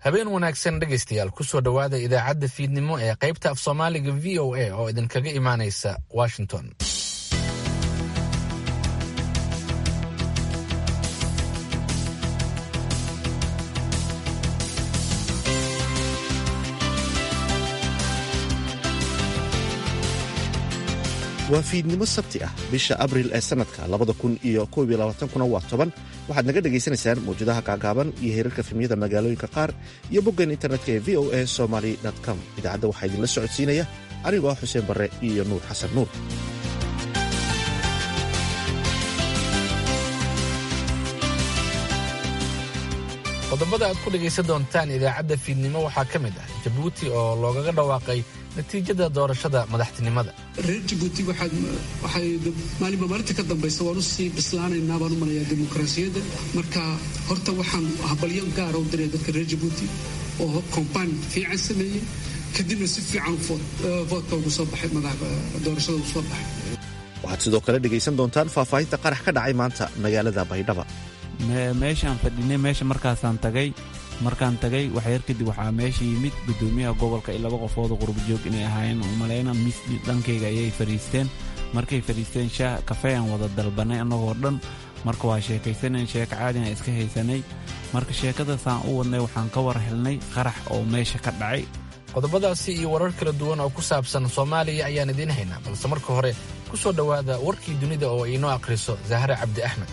habeen wanaagsan dhegaystayaal kusoo dhowaada idaacadda fiidnimo ee qaybta af soomaaliga v o a oo idinkaga imaanaysa washington waa fiidnimo sabti ah bisha abril ee sannadka labada kun iyo koob iyo labaatankuna waa toban waxaad naga dhagaysanaysaan mawjadaha gaagaaban iyo heerarka filmiyada magaalooyinka qaar iyo boggan internetka ee v o a somaly com idaacadda waxaa idinla socodsiinaya anigoo ah xuseen barre iyo nuur xasan nuur qodobada aad ku dhegaysan doontaan idaacadda fiidnimo waxaa ka mid ah jabuuti oo loogaga dhawaaqay natiijada doorashada madaxtinimada reer jabuuti waxay maalinba maalinta ka dambaysa waan usii bislaanaynaa baan u malayaa dimuqraasiyadda marka horta waxaan habalyo gaara u diraya dadka reer jabuuti oo kombaan fiican sameeyey kadibna si fiican voodka ugu soo baxay doorashada ugu soo baxay waxaad sidoo kale dhegaysan doontaan faahfaahinta qarax ka dhacay maanta magaalada baydhaba meeshaan fadhinay meesha markaasaan tagay markaan tagay waxyar kadib waxaa meesha yimid gudoomiyaha gobolka iyo laba qofooda qurbajoog inay ahaayeen umaleyna mis dhankayga ayay fadhiisteen markay fadhiisteen shaah kafeeyaan wada dalbanay annagoo dhan marka waa sheekaysanayn sheeko caadina iska haysanay marka sheekadaasaan u wadnay waxaan ka war helnay qarax oo meesha ka dhacay qodobadaasi iyo warar kala duwan oo ku saabsan soomaaliya ayaan idiin haynaa balse marka hore ku soo dhowaada warkii dunida oo inoo akhriso zahre cabdi axmed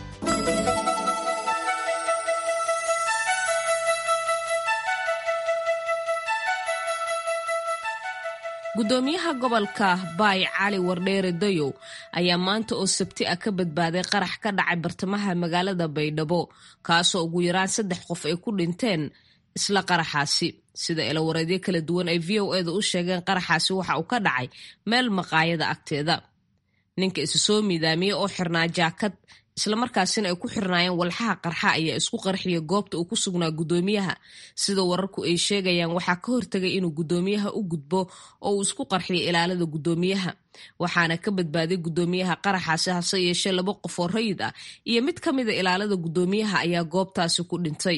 gudoomiyaha gobolka baay cali wardheere dayow ayaa maanta oo sabti ah ka badbaaday qarax ka dhacay bartamaha magaalada baydhabo kaasoo ugu yaraan saddex qof ay ku dhinteen isla qaraxaasi sida ilawareedyo kala duwan ay v o eda u sheegeen qaraxaasi waxa uu ka dhacay meel maqaayada agteeda ninka isu soo miidaamiyey oo xirnaa jaakad islamarkaasina ay ku xirnaayeen walxaha qarxa ayaa isku qarxiya goobta uu ku sugnaa gudoomiyaha sida wararku ay sheegayaan waxaa ka hortagay inuu gudoomiyaha u gudbo oo uu isku qarxiyo ilaalada gudoomiyaha waxaana ka badbaaday gudoomiyaha qaraxaasi hase yeeshee laba qof oo rayid ah iyo mid ka mida ilaalada gudoomiyaha ayaa goobtaasi ku dhintay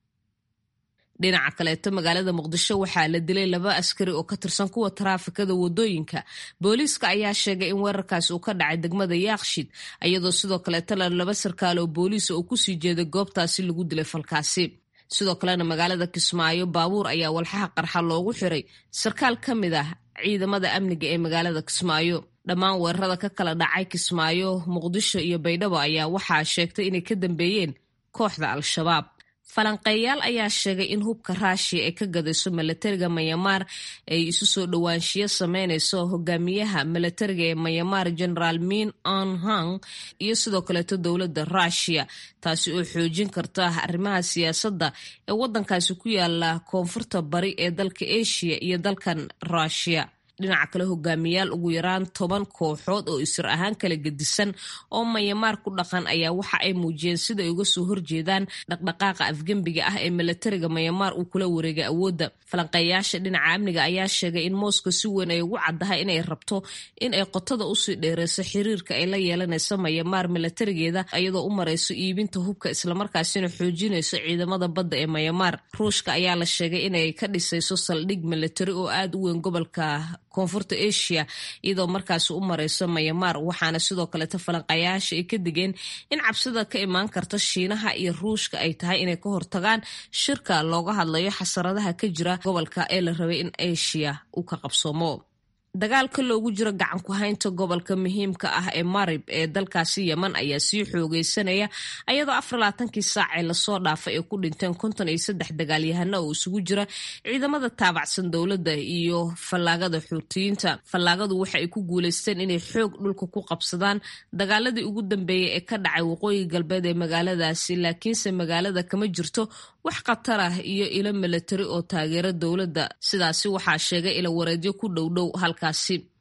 dhinaca kaleeto magaalada muqdisho waxaa la dilay laba askari oo ka tirsan kuwa taraafikada wadooyinka booliiska ayaa sheegay in weerarkaasi uu ka dhacay degmada yaakshid iyadoo sidoo kaleetana laba sarkaal oo booliisa oo kusii jeeday goobtaasi lagu dilay falkaasi sidoo kalena magaalada kismaayo baabuur ayaa walxaha qarxa loogu xiray sarkaal ka mid ah ciidamada amniga ee magaalada kismaayo dhammaan weerarada ka kala dhacay kismaayo muqdisho iyo baydhabo ayaa waxaa sheegtay inay ka dambeeyeen kooxda al-shabaab falanqeeyaal ayaa sheegay in hubka raashiya ee ka gadayso milatariga mayamaar ay isu soo dhowaanshiyo sameynayso hogaamiyaha milatariga ee mayamaar generaal min on hang iyo sidoo kaleeto dowladda ruushiya taasi oo xoojin karta arrimaha siyaasadda ee waddankaasi ku yaala koonfurta bari ee dalka asia iyo dalkan ruushiya dhinaca kale hogaamiyaal ugu yaraan toban kooxood oo isir ahaan kala gedisan oo mayamaar ku dhaqan ayaa waxa ay muujiyeen sida ay uga soo horjeedaan dhaqdhaqaaqa afgembiga ah ee milatariga mayamaar uu kula wareegay awoodda falanqeeyaasha dhinaca amniga ayaa sheegay in moscow si weyn ay ugu caddahay inay rabto in ay qotada usii dheereyso xiriirka ay la yeelanayso mayamaar milatarigeeda iyadoo u marayso iibinta hubka islamarkaasina xoojinayso ciidamada badda ee mayamaar ruushka ayaa la sheegay inay ka dhisayso saldhig milatari oo aada u weyn gobolka koonfurta asia iyadoo markaasi u marayso mayamaar waxaana sidoo kaleeto falanqayaasha ay ka digeen in cabsida ka imaan karta shiinaha iyo ruushka ay tahay inay ka hortagaan shirka looga hadlayo xasaradaha ka jira gobolka ee la rabay in asia uu ka qabsoomo dagaalka loogu jiro gacan ku haynta gobolka muhiimka ah ee marib ee dalkaasi yeman ayaa sii xoogeysanaya ayadoo afarlaatankii saac ee lasoo dhaafay ay ku dhinteen konton iyo saddex dagaalyahano oo isugu jira ciidamada taabacsan dowladda iyo fallaagada xuutiyiinta fallaagadu waxa ay ku guuleysteen inay xoog dhulka ku qabsadaan dagaaladii ugu dambeeyey ee ka dhacay waqooyi galbeed ee magaaladaasi laakiinse magaalada kama jirto wax khatar ah iyo ilo milatari oo taageera dowladda sidaasi waxaa sheegay ilo wareedyo ku dhowdhow halkaasi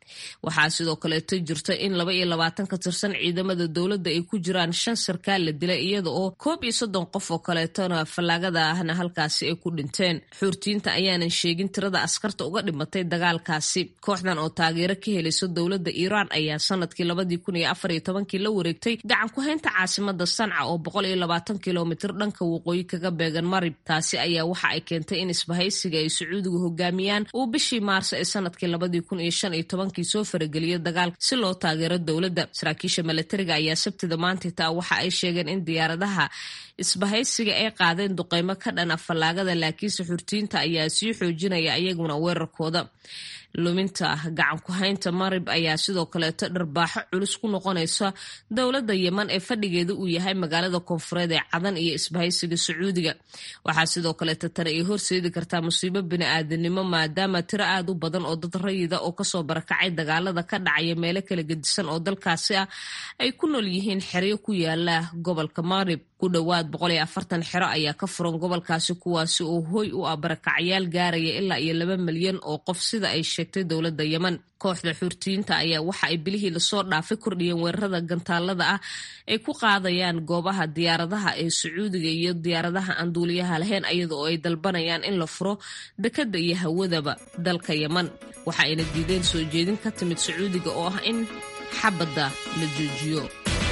waxaa sidoo kaleeto jirta in laba iyo labaatan ka tirsan ciidamada dowladda ay ku jiraan shan sarkaal la dilay iyada oo koob iyo soddon qof oo kaleetona fallaagada ahna halkaasi ay ku dhinteen xuurtiyiinta ayaanan sheegin tirada askarta uga dhimatay dagaalkaasi kooxdan oo taageero ka helayso dowladda iiraan ayaa sanadkii labadii kun iyo afar iyo tobankii la wareegtay gacan ku-haynta caasimada sanca oo boqol iyo labaatan kilomitir dhanka waqooyi kaga beegan marib taasi ayaa waxa ay keentay in isbahaysiga ay sacuudigu hogaamiyaan uu bishii maarso ee sanadkii labadii kun iyo shan iyo tobankii soo farageliyo dagaal si loo taageero dowladda saraakiisha milatariga ayaa sabtida maanta taa waxa ay sheegeen in diyaaradaha isbahaysiga ay qaadeen duqeymo ka dhan a fallaagada laakiinse xurtiyiinta ayaa sii xoojinaya iyaguna weerarkooda luminta gacan ku-haynta marib ayaa sidoo kaleeto dharbaaxo culus ku noqonaysa dowladda yeman ee fadhigeeda uu yahay magaalada koonfureed ee cadan iyo isbahaysiga sacuudiga waxaa sidoo kaleeto tani ay horseedi kartaa musiibo bini-aadanimo maadaama tiro aad u badan oo dad rayida oo kasoo barakacay dagaalada ka dhacaya meelo kala gedisan oo dalkaasi ah ay ku nool yihiin xeryo ku yaala gobolka marib ku dhowaad boqol iyo afartan xero ayaa ka furan gobolkaasi kuwaasi oo hoy u ah barakacyaal gaaraya ilaa iyo laba milyan oo qof sida ay sheegtay dowladda yeman kooxda xuurtiyiinta ayaa waxa ay bilihii lasoo dhaafay kordhiyeen weerarada gantaalada ah ay ku qaadayaan goobaha diyaaradaha ee sacuudiga iyo diyaaradaha aan duuliyaha lahayn iyada oo ay dalbanayaan in la furo dekadda iyo hawadaba dalka yeman waxa ayna diideen soo jeedin ka timid sacuudiga oo ah in xabadda la joojiyo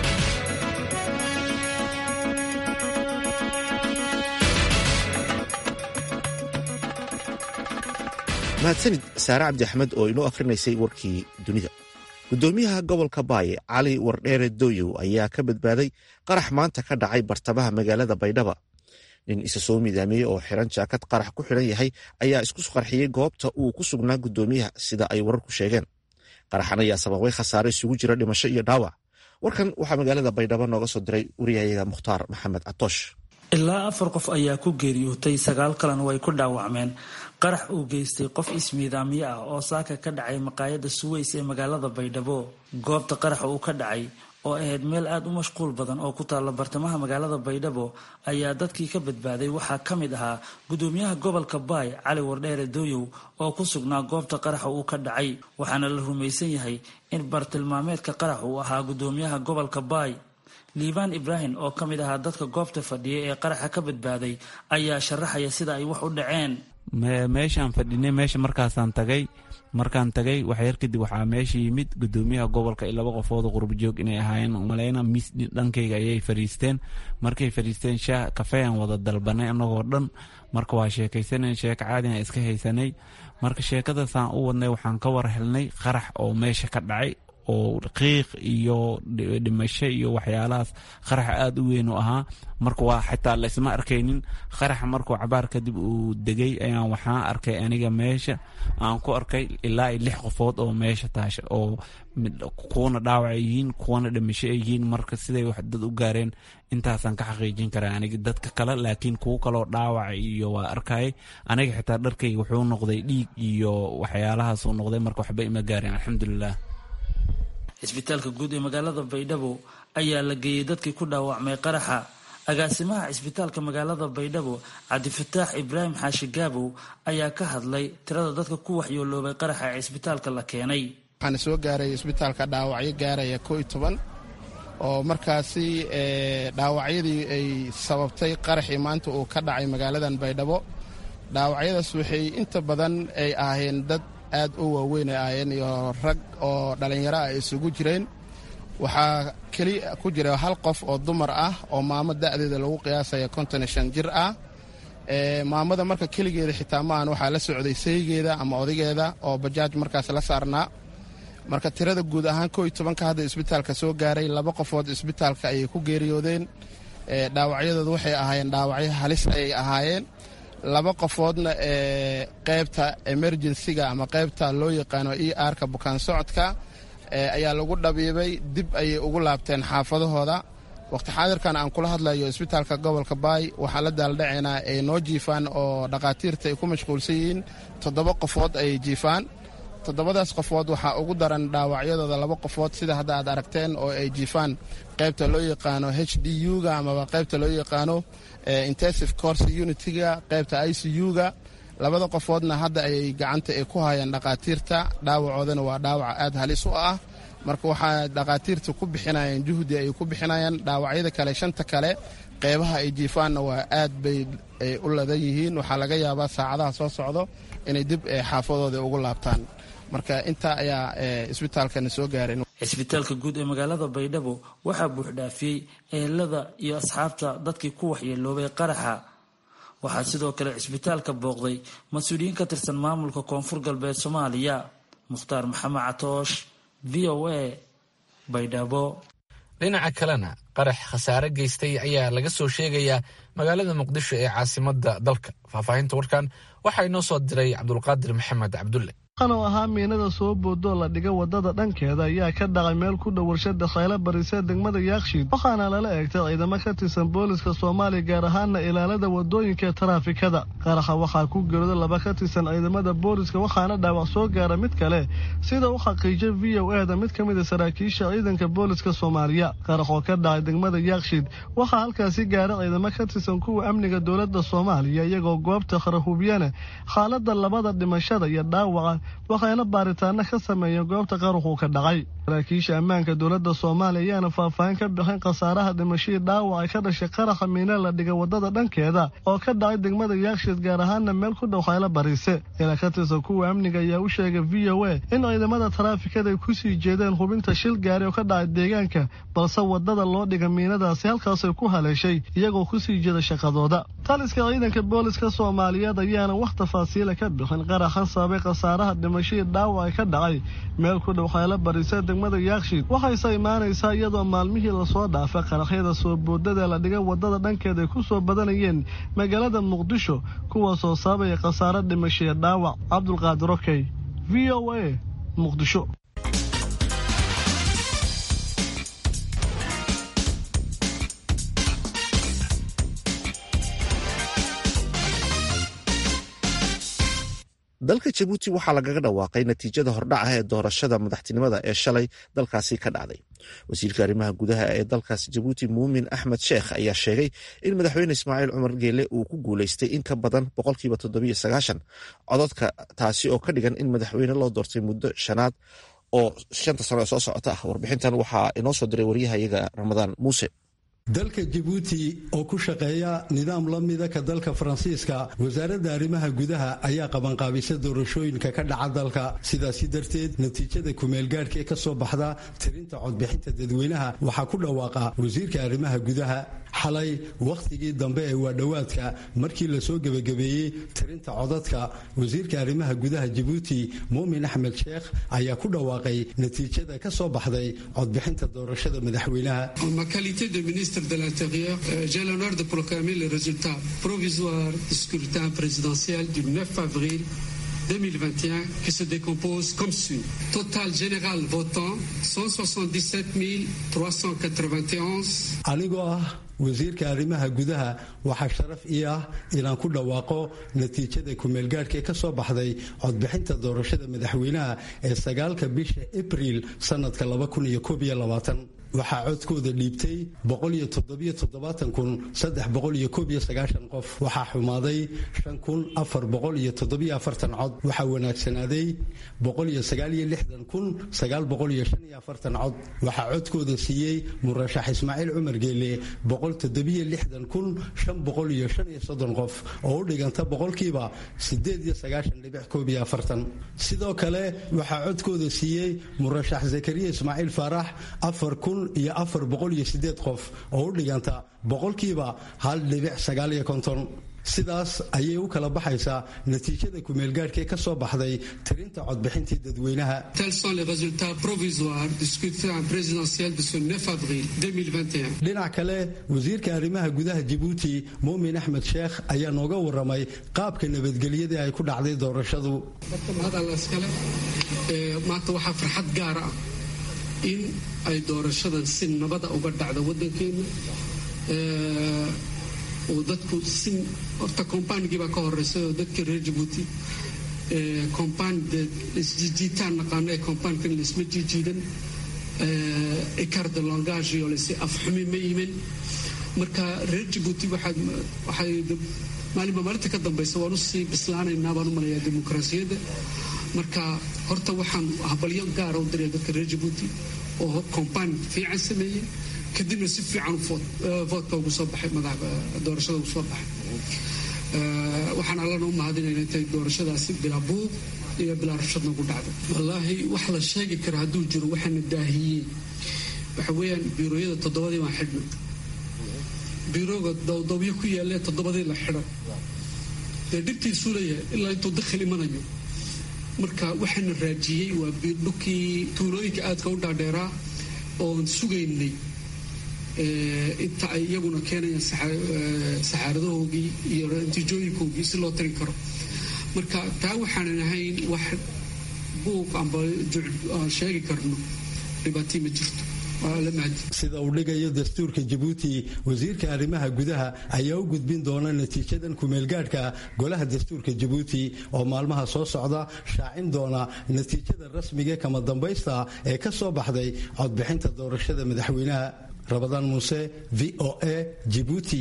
mahadsanid saare cabdi axmed oo inoo akhrinaysay warkii dunida guddoomiyaha gobolka baaye cali wardheere dooyow ayaa ka badbaaday qarax maanta ka dhacay bartamaha magaalada baydhaba nin isa soo midaamiyey oo xiran jaakad qarax ku xidhan yahay ayaa isku qarxiyey goobta uu ku sugnaa guddoomiyaha sida ay wararku sheegeen qaraxan ayaa sababay khasaare isugu jira dhimasho iyo dhaawac warkan waxaa magaalada baydhabo nooga soo diray wariyahayaga mukhtaar maxamed catoosh ilaa afar qof ayaa ku geeriyootay sagaal kalena way ku dhaawacmeen qarax uu geystay qof ismiidaamyo ah oo saaka ka dhacay maqaayadda suweys ee magaalada baydhabo goobta qaraxa uu ka dhacay oo ahayd meel aada u mashquul badan oo ku taalla bartamaha magaalada baydhabo ayaa dadkii ka badbaaday waxaa ka mid ahaa guddoomiyaha gobolka baay cali wardheere dooyow oo ku sugnaa goobta qaraxa uu ka dhacay waxaana la rumaysan yahay in bartilmaameedka qarax uu ahaa guddoomiyaha gobolka baay liibaan ibraahim oo ka mid ahaa dadka goobta fadhiya ee qaraxa ka badbaaday ayaa sharaxaya sida ay wax u dhaceen meeshaan fadhinay meesha markaasaan tagay markaan tagay waxyar kadib waxaa meesha yimid gudoomiyaha gobolka iyo laba qofooda qurbajoog inay ahaayeen maleyna mis dhankayga ayay fariisteen markay fariisteen shaah kafean wada dalbanay anagoo dhan marka waa sheekaysanan sheeko caadina iska haysanay marka sheekadaasaan u wadnay waxaan ka war helnay qarax oo meesha ka dhacay oo qiiq iyo dhimasho iyo waxyaalahaas qarax aada u weyn u ahaa marka waa xitaa laysma arkaynin qaraxa markuu cabaar kadib uu degay ayaan waxaan arkay aniga meesha aan ku arkay ilaa iyo lix qofood oo meesha taasha oo kuwana dhaawac yihiin kuwana dhimasho ay yihiin marka siday wax dad u gaareen intaasaan ka xaqiijin karaa aniga dadka kale laakiin kuwo kaloo dhaawaca iyo waa arkayay aniga xitaa dharkayga wuxuu noqday dhiig iyo waxyaalahaasuu noqday marka waxba ima gaareen alxamdulilah cisbitaalka guud ee magaalada baydhabo ayaa la geeyey dadkii ku dhaawacmay qaraxa agaasimaha cisbitaalka magaalada baydhabo cabdifataax ibraahim xaashi gaabow ayaa ka hadlay tirada dadka ku waxyooloobay qaraxa ee cisbitaalka la keenay waxaana soo gaaray isbitaalka dhaawacyo gaaraya koo iyo toban oo markaasi dhaawacyadii ay sababtay qaraxii maanta uu ka dhacay magaaladan baydhabo dhaawacyadaas waxay inta badan ay ahaayeen dad aad u waaweyn ay ahaayeen iyo rag oo dhallinyaro ah isugu jireen waxaa keli ku jira hal qof oo dumar ah oo maamo da'deeda lagu qiyaasaya konton iyo shan jir ah maamada marka keligeeda xitaa maahan waxaa la socday saygeeda ama odageeda oo bajaaj markaas la saarnaa marka tirada guud ahaan koo iyo tobanka hadda isbitaalka soo gaaray laba qofood isbitaalka ayay ku geeriyoodeen dhaawacyadooda waxay ahaayeen dhaawacyo halis ayay ahaayeen laba qofoodna ee qaybta emerjensiga ama qaybta loo yaqaano e arka bukaan socodka ayaa lagu dhabiibay dib ayay ugu laabteen xaafadahooda waqti xaadirkan aan kula hadlayo isbitaalka gobolka baay waxaa la daaldhacaynaa ay noo jiifaan oo dhakhaatiirta ay ku mashquulsan yihiin toddoba qofood ayay jiifaan toddobadaas qofood waxaa ugu daran dhaawacyadooda laba qofood sida hadda aad aragteen oo ay jiifaan qaybta loo yaqaano h d u-ga amaba qaybta loo yaqaano intensive course unitiga qaybta i c u-ga labada qofoodna hadda ayay gacanta ay ku hayaan dhakhaatiirta dhaawacoodana waa dhaawac aad halis u ah marka waxaa dhakhaatiirta ku bixinayaan juhdi ay ku bixinayaan dhaawacyada kale shanta kale qeybaha ay jiifaanna waa aad bay u ladan yihiin waxaa laga yaabaa saacadaha soo socdo inay dib xaafadooda ugu laabtaan marka intaa ayaa isbitaalkana soo gaaray cisbitaalka guud ee magaalada baydhabo waxaa buuxdhaafiyey ehelada iyo asxaabta dadkii ku waxyeeloobay qaraxa waxaa sidoo kale cisbitaalka booqday mas-uuliyiin ka tirsan maamulka koonfur galbeed soomaaliya mukhtaar maxamed catoosh v o a baydhabo dhinaca kalena qarax khasaare geystay ayaa laga soo sheegayaa magaalada muqdisho ee caasimadda dalka faahfaahinta warkan waxaa inoo soo diray cabdulqaadir maxamed cabdulle oo ahaa miinada soo boodoo la dhiga wadada dhankeeda ayaa ka dhacay meel ku dhow warshada khaylo barisee degmada yaakshiid waxaana lala eegtay ciidamo ka tirsan booliska soomaaliya gaar ahaana ilaalada wadooyinka ee taraafikada qaraxa waxaa ku gerooda laba ka tirsan ciidamada booliska waxaana dhaawac soo gaara mid kale sida u xaqiijay v o eda mid ka mid a saraakiisha ciidanka booliska soomaaliya qarax oo ka dhacay degmada yaakshiid waxaa halkaasi gaara ciidamo ka tirsan kuwa amniga dowlada soomaaliya iyagoo goobta qarahubiyana xaalada labada dhimashada iyo dhaawaca waxayna baaritaano ka sameeyeen goobta qaruxuu ka dhacay saraakiisha ammaanka dowladda soomaaliya ayaana faahfaahin ka bixin khasaaraha dhimashadii dhaawaca ka dhashay qaraxa miina la dhiga wadada dhankeeda oo ka dhacay degmada yaakshiid gaar ahaana meel ku dhow khaylo bariise ila ka tirsan kuwa amniga ayaa u sheegay v o a in ciidamada taraafikada ay kusii jeedeen hubinta shil gaari oo ka dhacay deegaanka balse wadada loo dhiga miinadaasi halkaasay ku haleeshay iyagoo kusii jeeda shaqadooda taliska ciidanka booliska soomaaliyeed ayaana wax tafaasiila ka bixin qaraxan sababay khasaaraha dhimashadii dhaawaca ka dhacay meel ku dhow khaylo bariise degmada yaakshiid waxayse imaanaysaa iyadoo maalmihii lasoo dhaafay qaraxyada soo boodada la dhiga wadada dhankeeda ay ku soo badanayeen magaalada muqdisho kuwaasoo sababaya khasaaro dhimashaya dhaawac cabdulqaadir okey v o a muqdisho dalka jabuuti waxaa lagaga dhawaaqay natiijada hordhaca ee doorashada madaxtinimada ee shalay dalkaasi ka dhacday wasiirka arrimaha gudaha ee dalkaasi jabuuti muumin axmed sheekh ayaa sheegay in madaxweyne ismaaciil cumar geele uu ku guuleystay in ka badan boqolkiiba toddobiyo sagaashan cododka taasi oo ka dhigan in madaxweyne loo doortay muddo shanaad oo shanta sano ee soo socota ah warbixintan waxaa inoo soo diray waryahayaga ramadaan muuse dalka jabuuti oo ku shaqeeya nidaam la mida ka dalka faransiiska wasaaradda arrimaha gudaha ayaa qabanqaabisa doorashooyinka ka dhaca dalka sidaasi darteed natiijada kumeelgaadhka ee ka soo baxda tirinta codbixinta dadweynaha waxaa ku dhawaaqa wasiirka arrimaha gudaha xalay wakhtigii dambe ee waadhowaadka markii lasoo gebagabeeyey tirinta codadka wasiirka arrimaha gudaha jabuuti muumin axmed sheekh ayaa ku dhawaaqay natiijada ka soo baxday codbixinta doorashada madaxweynaha de l'Intérieur, euh, j'ai l'honneur de proclamer les résultats provisoires du scrutin présidentiel du 9 avril 2021 qui se décompose comme suit. Total général votant 177 391. anigoo ah wasiirka arrimaha gudaha waxaa sharaf ii ah inaan ku dhawaaqo natiijada kumeelgaadhka ee ka soo baxday codbixinta doorashada madaxweynaha ee sagaalka bisha abriil sanadka waxaa codkooda dhiibtay qof waxaa xumaaday cod waxaa wanaagsanaaday cod waxaa codkooda siiyey murashax ismaaciil cumar geele qof oo u dhiganta boqolkiiba sidoo kale waxaa codkooda siiyey murashax zakariya ismaaciil faarax iyo afar boqol iyo sideed qof oo u dhiganta boqolkiiba hal dhibic sagaal iyo konton sidaas ayay u kala baxaysaa natiijada kumeelgaadhka ee ka soo baxday tirinta codbixintii dadweynaha dhinac kale wasiirka arrimaha gudaha jabuuti muumin axmed sheekh ayaa nooga waramay qaabka nabadgelyadii ay ku dhacday doorashadu maanta waxaa farxad gaara ah in ay doorashadan si nabada uga dhacda wadankeena oo dadku si horta kombaanigii baa ka horeysay oo dadkii reer jabuuti kombaan de isjiijiitaan naqaano ee kombaankan laisma jiijiidan ecart de langage iyo lasi afxumi ma yimin marka reer jabuuti waxay maalinba maalinta ka dambaysa waan usii bislaanaynaa baan u malayaa dimuqraasiyadda marka horta waxaan habalyo gaara u diraya dadka reer jabuuti oo kombaan fiican sameeyey kadibna si fiican voodka ugu soo baxay doorashada ugu soo baxay waxaan allana u mahadinayna intay doorashadaasi bilaa buuq iyo bilaa rabshad nagu dhacdo wallaahi wax la sheegi kara hadduu jiro waxaana daahiyey waxa weeyaan biirooyada toddobadii baan xidhnay biirooga dowdowyo ku yaalee toddobadii la xidho dee dhibtiisuu leeyahay ilaa intuu dakhil imanayo marka waxaana raajiyey waa dhulkii tuulooyinka aadka u dhaadheeraa oon sugaynay inta ay iyaguna keenayaan saxaaradahoogii iyo natiijooyinkoogii si loo tagi karo marka taa waxaanan ahayn wax buuq amba aan sheegi karno dhibaatii ma jirto sida uu dhigayo dastuurka jabuuti wasiirka arrimaha gudaha ayaa u gudbin doona natiijadan kumeelgaadhka golaha dastuurka jabuuti oo maalmaha soo socda shaacin doona natiijada rasmiga kama dambaysta ee ka soo baxday codbixinta doorashada madaxweynaha rabadaan muuse v o a jibuuti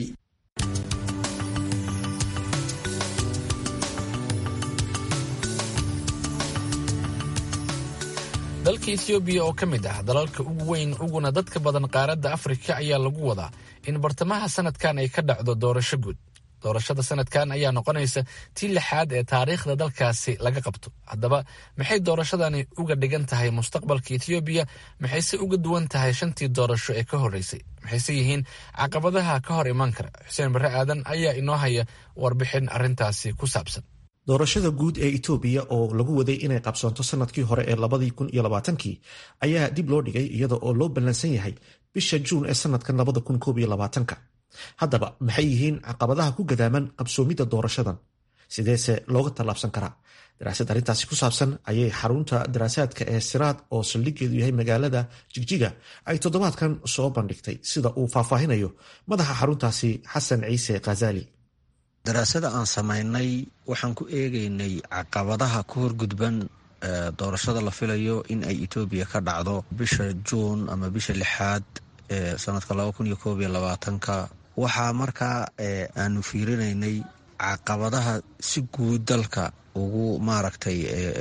dalka etoobiya oo ka mid ah dalalka ugu weyn uguna dadka badan qaaradda afrika ayaa lagu wadaa in bartamaha sanadkan ay ka dhacdo doorasho guud doorashada sanadkan ayaa noqonaysa tii lixaad ee taariikhda dalkaasi laga qabto haddaba maxay doorashadani uga dhigan tahay mustaqbalka etoobiya maxayse uga duwan tahay shantii doorasho ee ka horreysay maxayse yihiin caqabadaha ka hor imaan kara xuseen barre aadan ayaa inoo haya warbixin arrintaasi ku saabsan doorashada guud ee itoobiya oo lagu waday inay qabsoonto sanadkii hore ee labadii kun iyo labaatankii ayaa dib loo dhigay iyada oo loo ballansan yahay bisha juun ee sanadkan labada kun koob iyo labaatanka haddaba maxay yihiin caqabadaha ku gadaaman qabsoomidda doorashadan sideese looga tallaabsan karaa daraasad arrintaasi ku saabsan ayay xarunta daraasaadka ee siraad oo saldhigeedu yahay magaalada jigjiga ay toddobaadkan soo bandhigtay sida uu faahfaahinayo madaxa xaruntaasi xasan ciise khazali daraasada aan samaynay waxaan ku eegaynay caqabadaha ku horgudban doorashada la filayo in ay etoobiya ka dhacdo bisha juun ama bisha lixaad ee sanadka laba kun iyo koob iyo labaatanka waxaa markaa aanu fiirinaynay caqabadaha si guud dalka ugu maaragtay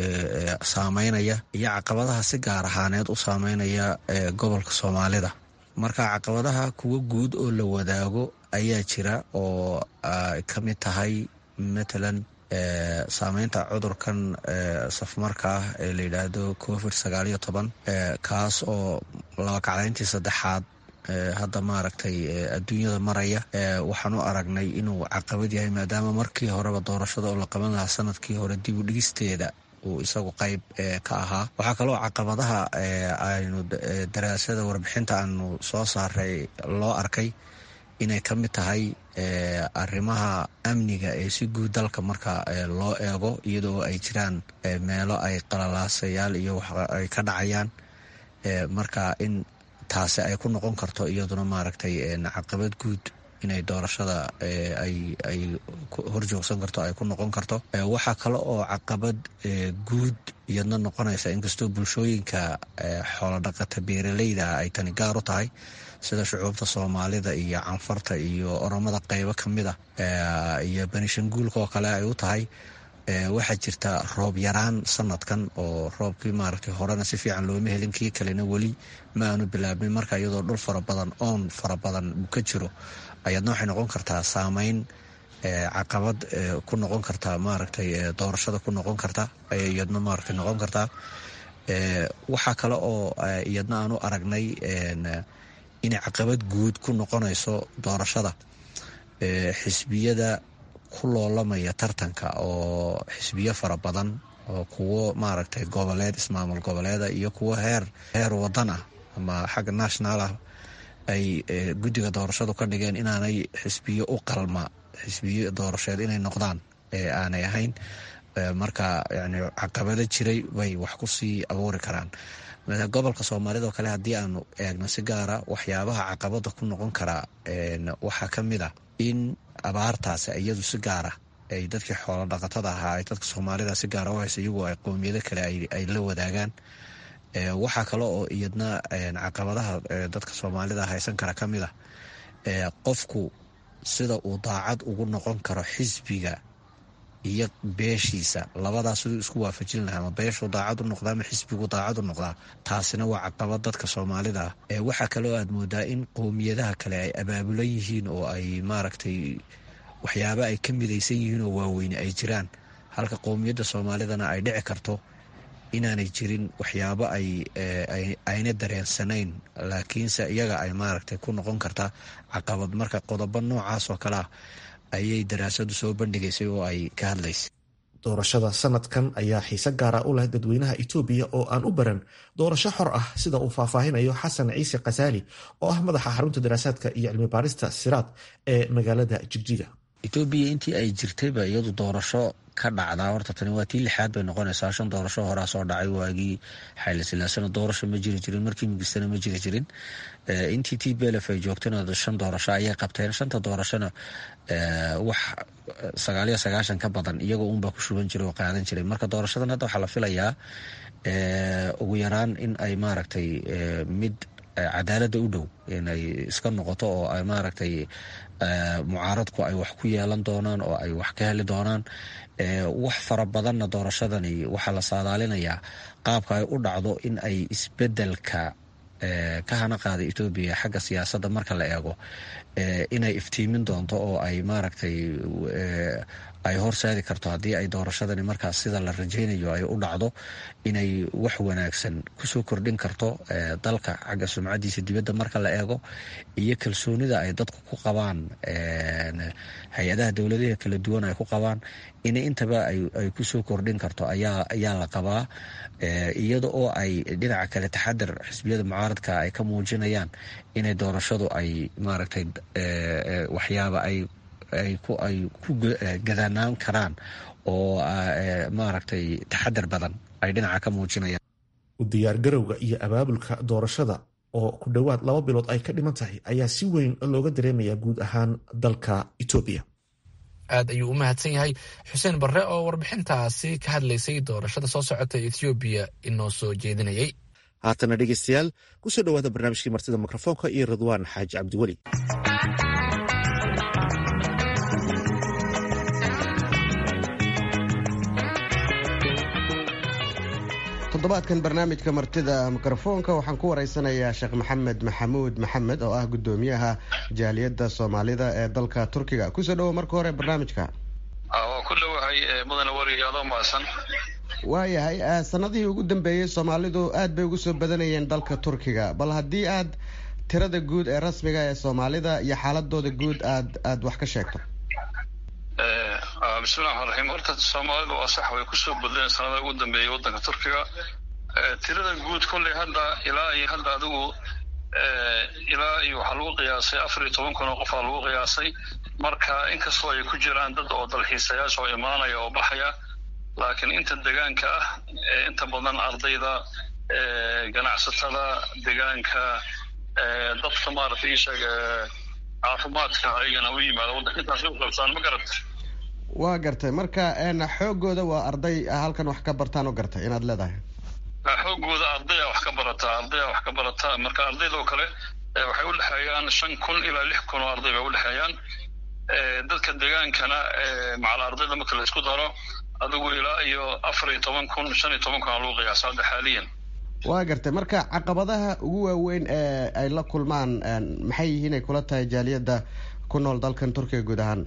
saameynaya iyo caqabadaha si gaar ahaaneed u saameynaya gobolka soomaalida marka caqabadaha kuwa guud oo la wadaago ayaa jira oo ay ka mid tahay matalan saameynta cudurkan safmarka ah ee la yidhaahdo covid sagaal iyo toban kaas oo laba kacdayntii saddexaad hadda maaragtay adduunyada maraya waxaan u aragnay inuu caqabad yahay maadaama markii horeba doorashada oo la qaban lahaa sanadkii hore dib u dhigisteeda uu isagu qayb ka ahaa waxaa kaloo caqabadaha aynu daraasada warbixinta aanu soo saaray loo arkay inay ka mid tahay arrimaha amniga ee si guud dalka marka loo eego iyadoo ay jiraan meelo ay qalalaasayaal iyo ay ka dhacayaan marka in taasi ay ku noqon karto iyaduna maaragtay caqabad guud inay doorashada ay horjoogsan karto ay ku noqon karto waxaa kale oo caqabad guud iyadna noqonaysa inkastoo bulshooyinka xoolodhaqata beeraleyda ay tani gaar u tahay sida shucuubta soomaalida iyo canfarta iyo oromada qeybo ka mid ah iyo banishanguulka oo kale ay u tahay waxaa jirta roob yaraan sanadkan oo roobkii maaragtay horena si fiican looma helin kii kalena weli ma aanu bilaabmin marka iyadoo dhul fara badan oon fara badan uu ka jiro ayaadna waxay noqon kartaa saameyn caqabad ku noqon kartaa maaragtay doorashada ku noqon karta ayay iyadna maaragtay noqon kartaa waxaa kale oo iyadna aan u aragnay inay caqabad guud ku noqonayso doorashada xisbiyada ku loolamaya tartanka oo xisbiyo fara badan oo kuwo maaragtay goboleed ismaamul goboleeda iyo kuwo heer heer wadan ah ama xagga national ah ay guddiga doorashadu ka dhigeen inaanay xisbiyo u qalma xisbiyo doorasheed inay noqdaan ee aanay ahayn marka yani caqabado jiray bay wax ku sii abuuri karaan gobolka soomaalida oo kale haddii aanu eegno si gaara waxyaabaha caqabada ku noqon karaa waxaa ka mid a in abaartaasi iyadu si gaara ay dadkii xoolo dhaqatada ahaa ay dadka soomaalida si gaara u haysa iyagoo ay qowmiyado kale ay la wadaagaan waxaa kale oo iyadna caqabadaha dadka soomaalida haysan kara ka mid a qofku sida uu daacad ugu noqon karo xisbiga iyo beeshiisa labadaas siduu isku waafajin lahaa ama beeshuu daacad u noqdaa ama xisbigu daacad u noqdaa taasina waa caqabad dadka soomaalida ah waxaa kaloo aad moodaa in qowmiyadaha kale ay abaabulan yihiin oo ay maaragtay waxyaaba ay ka midaysan yihiin oo waaweyne ay jiraan halka qowmiyadda soomaalidana ay dhici karto inaanay jirin waxyaabo ay ayna dareensanayn laakiinse iyaga ay maaragtay ku noqon karta caqabad marka qodobo noocaas oo kale ah ayay daraasadu soo bandhigaysay oo ay ka hadlaysay doorashada sanadkan ayaa xiise gaara u leh dadweynaha itoobiya oo aan u baran doorasho xor ah sida uu faahfaahinayo xasan ciise khasaali oo ah madaxa xarunta daraasaadka iyo cilmi baarista siraad ee magaalada jigjiga etoobiya intii ay jirtayba iyadu doorasho ka dhacdaa horta tani waa tii lixaad bay noqonaysaa shan doorasho horaa soo dhacay waagii xayla silaasana doorasho ma jiri jirin markii mugistana ma jiri jirin intii t belef ay joogtana shan doorasho ayay qabteen shanta doorashona wax sagaaliyo sagaashan ka badan iyagoo unbaa ku shuban jiray oo qaadan jiray marka doorashadan hadda waxaa la filayaa ugu yaraan in ay maaragtay mid cadaaladda u dhow inay iska noqoto oo ay maaragtay mucaaradku ay wax ku yeelan doonaan oo ay wax ka heli doonaan wax fara badanna doorashadani waxaa la saadaalinayaa qaabka ay u dhacdo in ay isbedelka ka hana qaaday etoobiya xagga siyaasadda marka la eego inay iftiimin doonto oo ay maaragtay ay horseedi karto haddii ay doorashadani markaas sida la rajaynayo ay u dhacdo inay wax wanaagsan kusoo kordhin karto dalka xagga sumcadiisa dibadda marka la eego iyo kalsoonida ay dadku ku qabaan hay-adaha dowladaha kala duwan ay ku qabaan in intaba ay kusoo kordhin karto ayaa la qabaa iyada oo ay dhinaca kale taxadar xisbiyada mucaaradka ay ka muujinayaan inay doorashadu ay maaragtay waxyaaba ay ay ku gadanaan karaan oo maaragtay taxadar badan ay dhinaca ka muujinayaan u diyaargarowga iyo abaabulka doorashada oo ku dhowaad laba bilood ay ka dhiman tahay ayaa si weyn looga dareemayaa guud ahaan dalka etoobiya aad ayuu u mahadsan yahay xuseen barre oo warbixintaasi ka hadlaysay doorashada soo socota ethoobiya inoo soo jeedinayay haatana dhegeystayaal kusoo dhowaada barnaamijkii martida mikrofoonka iyo ridwaan xaaji cabdiweli toddobaadkan barnaamijka martida mikrofoonka waxaan ku wareysanayaa sheekh maxamed maxamuud maxamed oo ah gudoomiyaha jaaliyadda soomaalida ee dalka turkiga kusoo dhowo marka hore barnaamijka waa ku dhowahay mudane wariyaado maasan waayahay sanadihii ugu dambeeyey soomaalidu aad bay ugu soo badanayeen dalka turkiga bal haddii aad tirada guud ee rasmiga ee soomaalida iyo xaaladooda guud aad aad wax ka sheegto bismillahi raxmaan raxiim horta soomaalidu waa sax way kusoo badleen sanada ugu dambeeyay waddanka turkiga tirada guud kolley hadda ilaa iyo hadda adigu ilaa iyo waxaa lagu qiyaasay afar iyo toban kun oo qofaa lagu qiyaasay marka inkastoo ay ku jiraan dad oo dalxiisayaasha oo imaanaya oo baxaya laakiin inta degaanka ah inta badan ardayda ganacsatada degaanka dadka maaragtay isheeg caafimaadka ayagana u yimaada waddanka intaasay u qabtaan ma garata waa gartay marka xoogooda waa arday halkan wax ka bartaan oo gartay inaad leedahay xoogooda ardaya wax ka barataa ardaya wax ka barataa marka ardaydoo kale waxay udhexeeyaan shan kun ilaa lix kun oo arday bay udhexeeyaan dadka degaankana macal ardayda marka la isku daro adigu ilaa iyo afar iyo toban kun shan iyo toban kun aa lagu qiyaasa hadda xaaliyan waa gartay marka caqabadaha ugu waaweyn ee ay la kulmaan maxay yihiin ay kula tahay jaaliyadda ku nool dalkan turkiga guud ahaan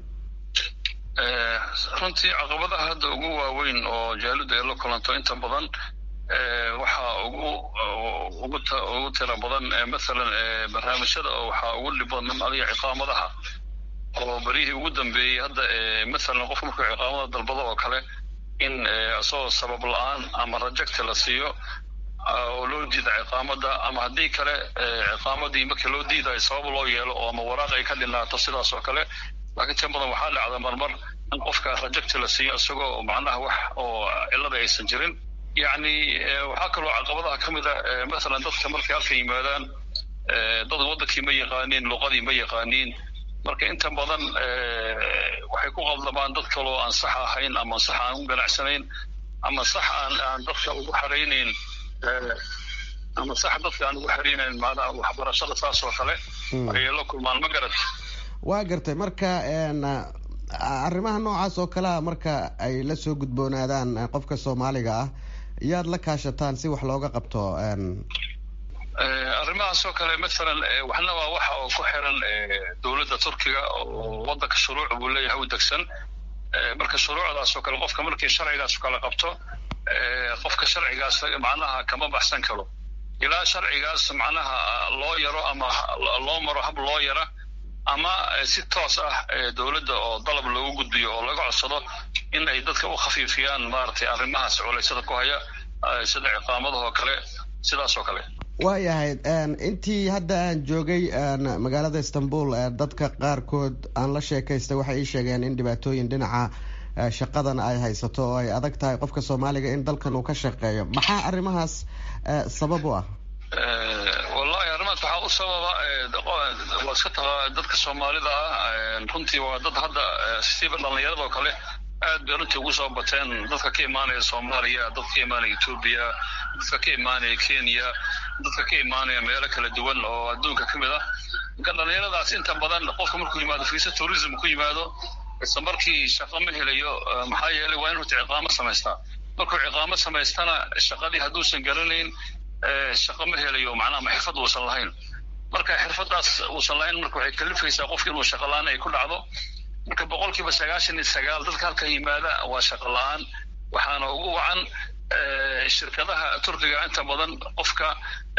runtii caqabadaha hadda ugu waaweyn oo jaaliyaddu ay la kulanto inta badan waxaa ugu ugu ugu tira badan mathalan barnaamijyada oo waxaa ugu dhib badan adiga ciqaamadaha oo berihii ugu dambeeyey hadda mathalan qof markuu ciqaamada dalbado oo kale in isagoo sabab la-aan ama rajecti la siiyo oo loo diida ciqaamada ama haddii kale ciqaamadii markii loo diidayo sabab loo yeelo oo ama waraaq ay ka dhinaato sidaas oo kale laakiin tin badan waxaa dhacda marmar in qofka rajecti la siiyo isagoo macnaha wax oo cilada aysan jirin yacni waxaa kaloo caqabadaha ka mid a mathalan dadka markay halka yimaadaan dad waddankii ma yaqaaniin luqadii ma yaqaaniin marka inta badan waxay ku qaldamaan dad kaloo aan sax ahayn ama sax aan u ganacsanayn ama sax aan aan dadka ugu xaraynayn ama sax dadka aan ugu xaraynayn maanaha waxbarashada saas oo kale ayay la kulmaan ma garat waa gartay marka arrimaha noocaas oo kalea marka ay la soo gudboonaadaan qofka soomaaliga ah yaad la kaashataan si wax looga qabto arrimahaas oo kale mathalan waxna waa waxa oo ku xiran dowladda turkiga oo waddanka shuruuc buu leeyahay u degsan marka shuruucdaas oo kale qofka markii sharcigaas kala qabto qofka sharcigaas macnaha kama baxsan karo ilaa sharcigaas macnaha loo yaro ama loo maro hab loo yara ama si toos ah dowladda oo dalab loogu gudbiyo oo laga codsado in ay dadka u khafiifiyaan maaragtay arrimahaas culaysada ku haya sida ciqaamadahoo kale sidaas oo kale waayahay intii hadda aan joogay magaalada istanbul dadka qaarkood aan la sheekaystay waxay ii sheegeen in dhibaatooyin dhinaca shaqadan ay haysato oo ay adag tahay qofka soomaaliga in dalkan uu ka shaqeeyo maxaa arrimahaas sabab u ah wallahi arrimahaas waxaa u sababa waa iska taqa dadka soomaalida ah runtii waa dad hadda siba dhallinyarada oo kale aad bay runtii ugu soo bateen dadka ka imaanaya soomaaliya dadka ka imaanaya etoobiya dadka ka imaanaya kenya dadka ka imaanaya meelo kala duwan oo adduunka ka mid ah marka dhallinyaradaas inta badan qofka markuu yimaado fiisa tourism ku yimaado isla markii shaqo ma helayo maxaa yeelay waa in horta ciqaamo samaystaa markuu ciqaamo samaystana shaqadii hadduusan garanayn shaqo ma helayo macnaha ma xirfad uusan lahayn marka xirfadaas uusan lahayn marka waxay kalifaysaa qofki inuu shaqo la-aan ay ku dhacdo marka boqol kiiba sagaashan iyo sagaal dadka halka yimaada waa shaqo la-aan waxaana ugu wacan shirkadaha turkiga inta badan qofka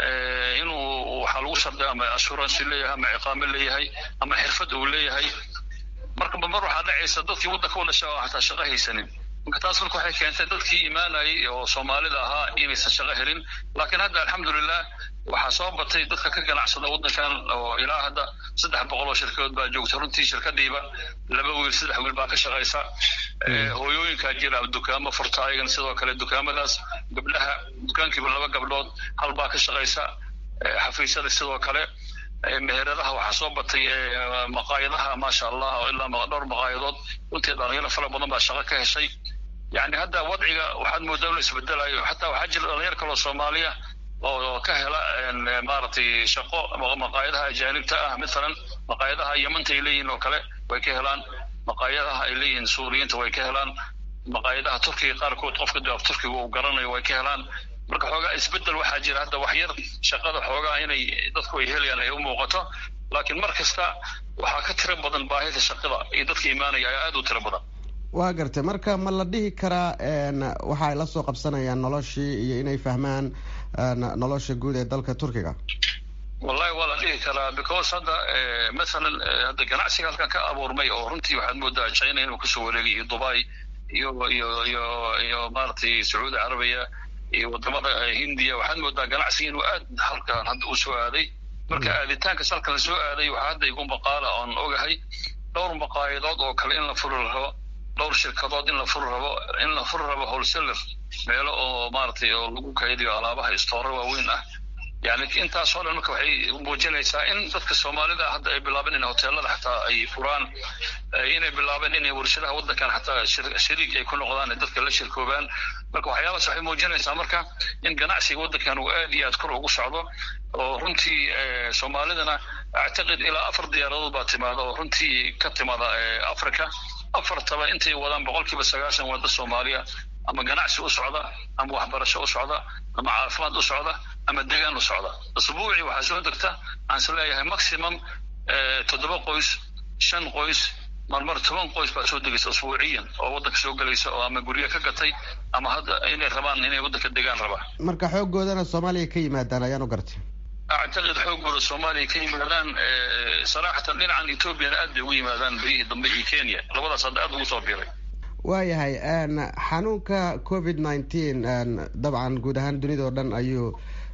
inuu waxaa lagu shardiya ama assurance leeyahay ama ciqaamo leeyahay ama xirfad uu leeyahay marka mar waxaa dhacaysa dadkii waddanka u dhasha oo hataa shaqo haysanin marka taas marka waxay keentay dadkii imaanayay oo soomaalida ahaa inaysan shaqo helin laakiin hadda alxamdulilah waxaa soo batay dadka ka ganacsada waddankan oo ilaa hadda saddex boqol oo shirkadood baa joogta runtii shirkadiiba laba wiil saddex wiil baa ka shaqaysa hooyooyinkaa jira dukaamo furta ayagan sidoo kale dukaamadaas gabdhaha dukaankiiba laba gabdhood hal baa ka shaqaysa xafiisyada sidoo kale meheradaha waxaa soo batay maqaayadaha maasha allah oo ilaa dhowr maqaayadood runtii dhalinyaro fara badan baa shaqo ka heshay yani hadda wadciga waxaad moodaa inuu isbedelayo xataa waxaa jira dhalinyar kaloo soomaaliya oo ka hela maaragtay shaqo maqaayadaha ajaanibta ah mathalan maqaayadaha yamanta ay leeyihiin oo kale way ka helaan maqaayadaha ay leeyihiin suuriyiinta way ka helaan maqaayadaha turkiga qaarkood qofka daaf turkiga uu garanayo way ka helaan marka xoogaa isbedel waxaa jira hadda wax yar shaqada xoogaa inay dadku ay helayaan ay u muuqato laakiin mar kasta waxaa ka tiro badan baahida shaqada iyo dadka imaanaya ayaa aada u tiro badan waa gartay marka ma la dhihi karaa waxa ay la soo qabsanayaan noloshii iyo inay fahmaan nolosha guud ee dalka turkiga wallahi waa la dhihi karaa because hadda mathalan hadda ganacsiga halkan ka abuurmay oo runtii waxaad moodaa china inuu kasoo wareegay iyo dubai iyo iyo iyo iyo maaragtay sacuudi carabiya iyo wadamada hindiya waxaad moodaa ganacsiga inuu aad halkan hadda u soo aaday marka aaditaankas halkan lasoo aaday waxaa hadda igu maqaala oon ogahay dhowr maqaayadood oo kale in la furi rabo dhowr shirkadood in la furi rabo in la furi rabo wholesaler meelo oo maaragtay oo lagu kaydiyo alaabaha istoora waaweyn ah yani intaasoo dhan marka waxay muujinaysaa in dadka soomaalida hadda ay bilaabeen in hoteelada xataa ay furaan inay bilaabeen inay warshadaha waddankan xataa shariik ay ku noqdaan dadka la shirkoobaan marka waxyaabaas waxay muujinaysaa marka in ganacsiga waddankan uu aad iyo aad kor ugu socdo oo runtii soomaalidana actiqid ilaa afar diyaaradood baa timaada oo runtii ka timaada africa afartaba intay wadaan boqol kiiba sagaashan wadda soomaaliya ama ganacsi u socda ama waxbarasho u socda ama caafimaad u socda ama degaan u socda asbuucii waxaa soo degta aan is leeyahay maximum toddoba qoys shan qoys marmar toban qoys baa soo degaysa asbuuciyan oo waddanka soo gelaysa oo ama guryo ka gatay ama hadda inay rabaan inay waddanka degaan rabaan marka xooggoodana soomaaliya ka yimaadaan ayaan u gartay actiqid xoogooda soomaaliya ka yimaadaan saraxatan dhinacan ethoobiana aad bay ugu yimaadaan berihii dambe iyo kenya labadaas hadda aad ugu soo biiray waayahay xanuunka covid nineteen dabcan guud ahaan dunida oo dhan ayuu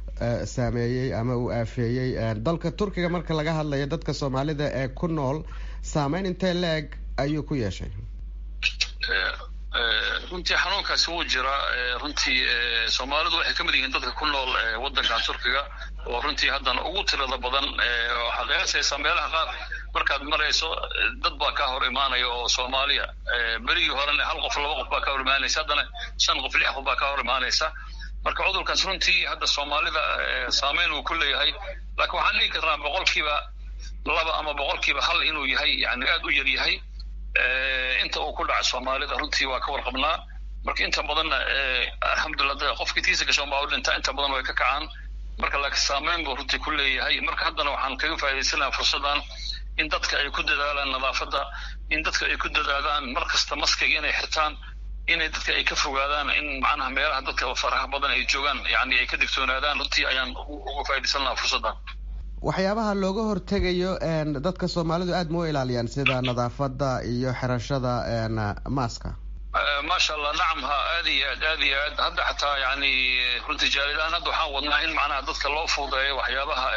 saameeyey ama uu aafeeyey dalka turkiga marka laga hadlayo dadka soomaalida ee ku nool saameyn intee la-eg ayuu ku yeeshay runtii xanuunkaasi wuu jiraa runtii soomaalidu waxay ka mid yihiin dadka ku nool waddankan turkiga oo runtii haddana ugu tirada badan waxaad qiyaasaysaa meelaha qaar markaad marayso dad baa kaa hor imaanaya oo soomaaliya berigii horena hal qof laba qof baa ka hor imaanaysa haddana shan qof lix qof baa ka hor imaanaysa marka cudurkaas runtii hadda soomaalida saameyn uu ku leeyahay laakiin waxaan dhihi karnaa boqolkiiba laba ama boqolkiiba hal inuu yahay yani aad u yar yahay inta uu ku dhaca soomaalida runtii waa ka warqabnaa marka inta badanna alxamdulillah qofkii tiisa gashoon baa u dhintaa inta badan way ka kacaan marka laakiin saameyn buu runtii ku leeyahay marka haddana waxaan kaga faa'idaysanaha fursaddan in dadka ay ku dadaalaan nadaafadda in dadka ay ku dadaalaan mar kasta maskiga inay xirtaan inay dadka ay ka fogaadaan in macnaha meelaha dadka faraha badan ay joogaan yani ay ka digtoonaadaan runtii ayaan uga faa'iidaysan lahaa fursaddan waxyaabaha looga hortegayo dadka soomaalidu aad ma u ilaaliyaan sida nadaafadda iyo xirashada maaska maasha allah nacam ha aad iyo aad aad iyo aad hadda xataa yani runtii jaalidahan hadda waxaan wadnaa in macnaha dadka loo fuudeeyo waxyaabaha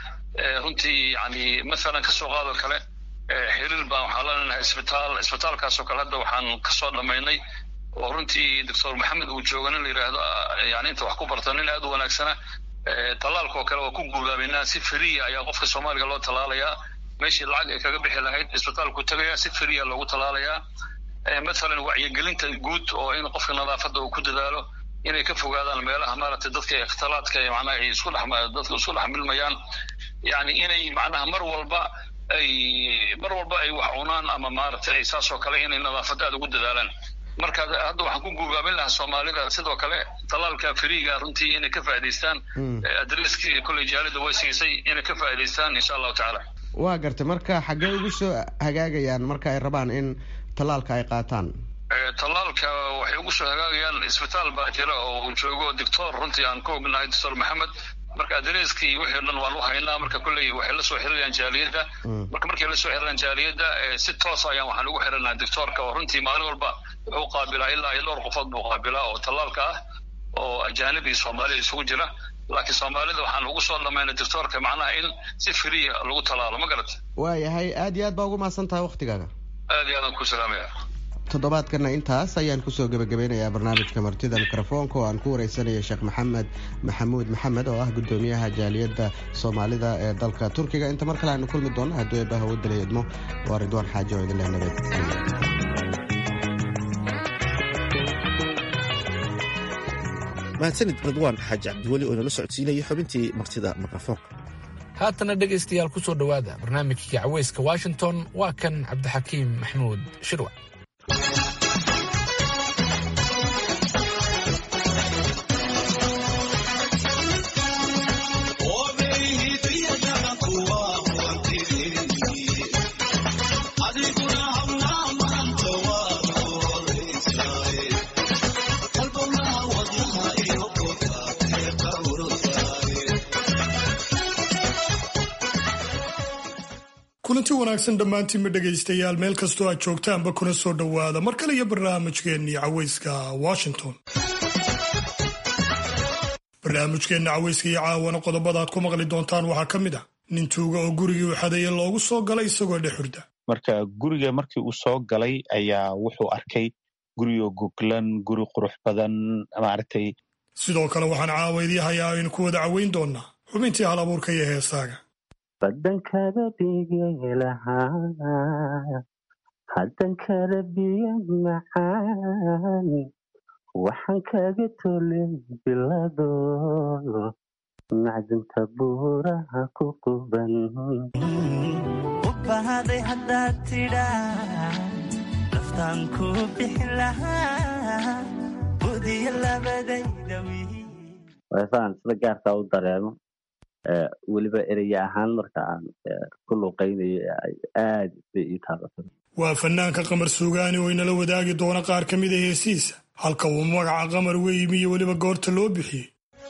runtii yani mathalan kasoo qaado kale xiriir baan waxaan leenahay isbitaal isbitaalkaasoo kale hadda waxaan kasoo dhamaynay oo runtii doctor maxamed uu jooga nin la yidhaahdo yani inta wax ku barta nin aad u wanaagsana tallaalkaoo kale waa ku guulaabaynaa si feriya ayaa qofka soomaaliga loo tallaalayaa meeshii lacag ay kaga bixi lahayd isbitaalku tagayaa si feriya loogu tallaalayaa mathalan wacyigelinta guud oo in qofka nadaafadda uu ku dadaalo inay ka fogaadaan meelaha maaragtay dadka ikhtalaadka macnaha ay isku dhex dadka isku dhex milmayaan yani inay macnaha mar walba ay mar walba ay wax cunaan ama maaragtay ay saasoo kale inay nadaafadda aad ugu dadaalaan marka hadda waxaan ku guugaabin lahaa soomaalida sidoo kale tallaalka feriiga runtii inay ka faa'idaystaan adreskii kolley jaalida way siisay inay ka faa'idaystaan insha allahu tacaala waa gartay marka xaggee ugu soo hagaagayaan marka ay rabaan in tallaalka ay qaataan tallaalka waxay ugu soo hagaagayaan isbitaal baa jira oo uu joogo doctor runtii aan ka ognahay doctor maxamed marka adreskii wixii o dhan waan u haynaa marka kolley waxay la soo xiriirayaan jaaliyadda marka markay la soo xiriiraan jaaliyadda si toos ayaan waxaan ugu xiranaha doctorka oo runtii maalin walba wuxuu qaabilaa ilaa iyo dhowr qofood buu qaabilaa oo tallaalka ah oo ajaanib iyo soomaaliya isugu jira laakiin soomaalida waxaan ugu soo dhamaynay doctorka macnaha in si feriya lagu tallaalo ma garata waayahay aad iyo aad baa ugu mahadsan tahay waktigaaga aad iyo aadaan ku salaamaya toddobaadkana intaas ayaan kusoo gebagabeynayaa barnaamijka martida mikrofoonka oo aan ku wareysanaya sheekh maxamed maxamuud maxamed oo ah guddoomiyaha jaaliyadda soomaalida ee dalka turkiga inta mar kale aanu kulmi doono hadduu eebbaha wadalay idmo waa ridwaan xaaji oo idin leh nabad mahadsanid ridwaan xaaji cabdiweli oo inala socodsiinaya xubintii martida mikrofoonka haatana dhegaystayaal ku soo dhowaada barnaamijkii caweyska washington waa kan cabdixakiim maxamuud shirwa kulanti wanaagsan dhammaantiinba dhegaystayaal meel kastoo aad joogtaanba kuna soo dhowaada mar kale iyo barnaamijkeennii caweyska washington barnaamijkeenna caweyska iyo caawana qodobada aad ku maqli doontaan waxaa ka mid ah nin tuuga oo gurigii u xadeeye loogu soo galay isagoo dhex hurda marka guriga markii uu soo galay ayaa wuxuu arkay gurigoo goglan guri qurux badan maaragtay sidoo kale waxaan caawa idii hayaa aynu ku wada caweyn doonnaa xubintii hal abuurka iyo heesaaga badankada bigelahaa haddankada biyo macaan waxaan kaga tolay bilado macdinta buuraha ku quban u bahaday haddaad tidhaa naftaan ku bixi lahaa budiyo labadayda weesaan sida gaarkaa u dareemo weliba ereye ahaan marka aan ku luuqaynayo aad bay ii taabatay waa fanaanka qamar suugaani oo inala wadaagi doona qaar ka mid a heesiisa halka uu magaca qamar weymi iyo weliba goorta loo bixiyey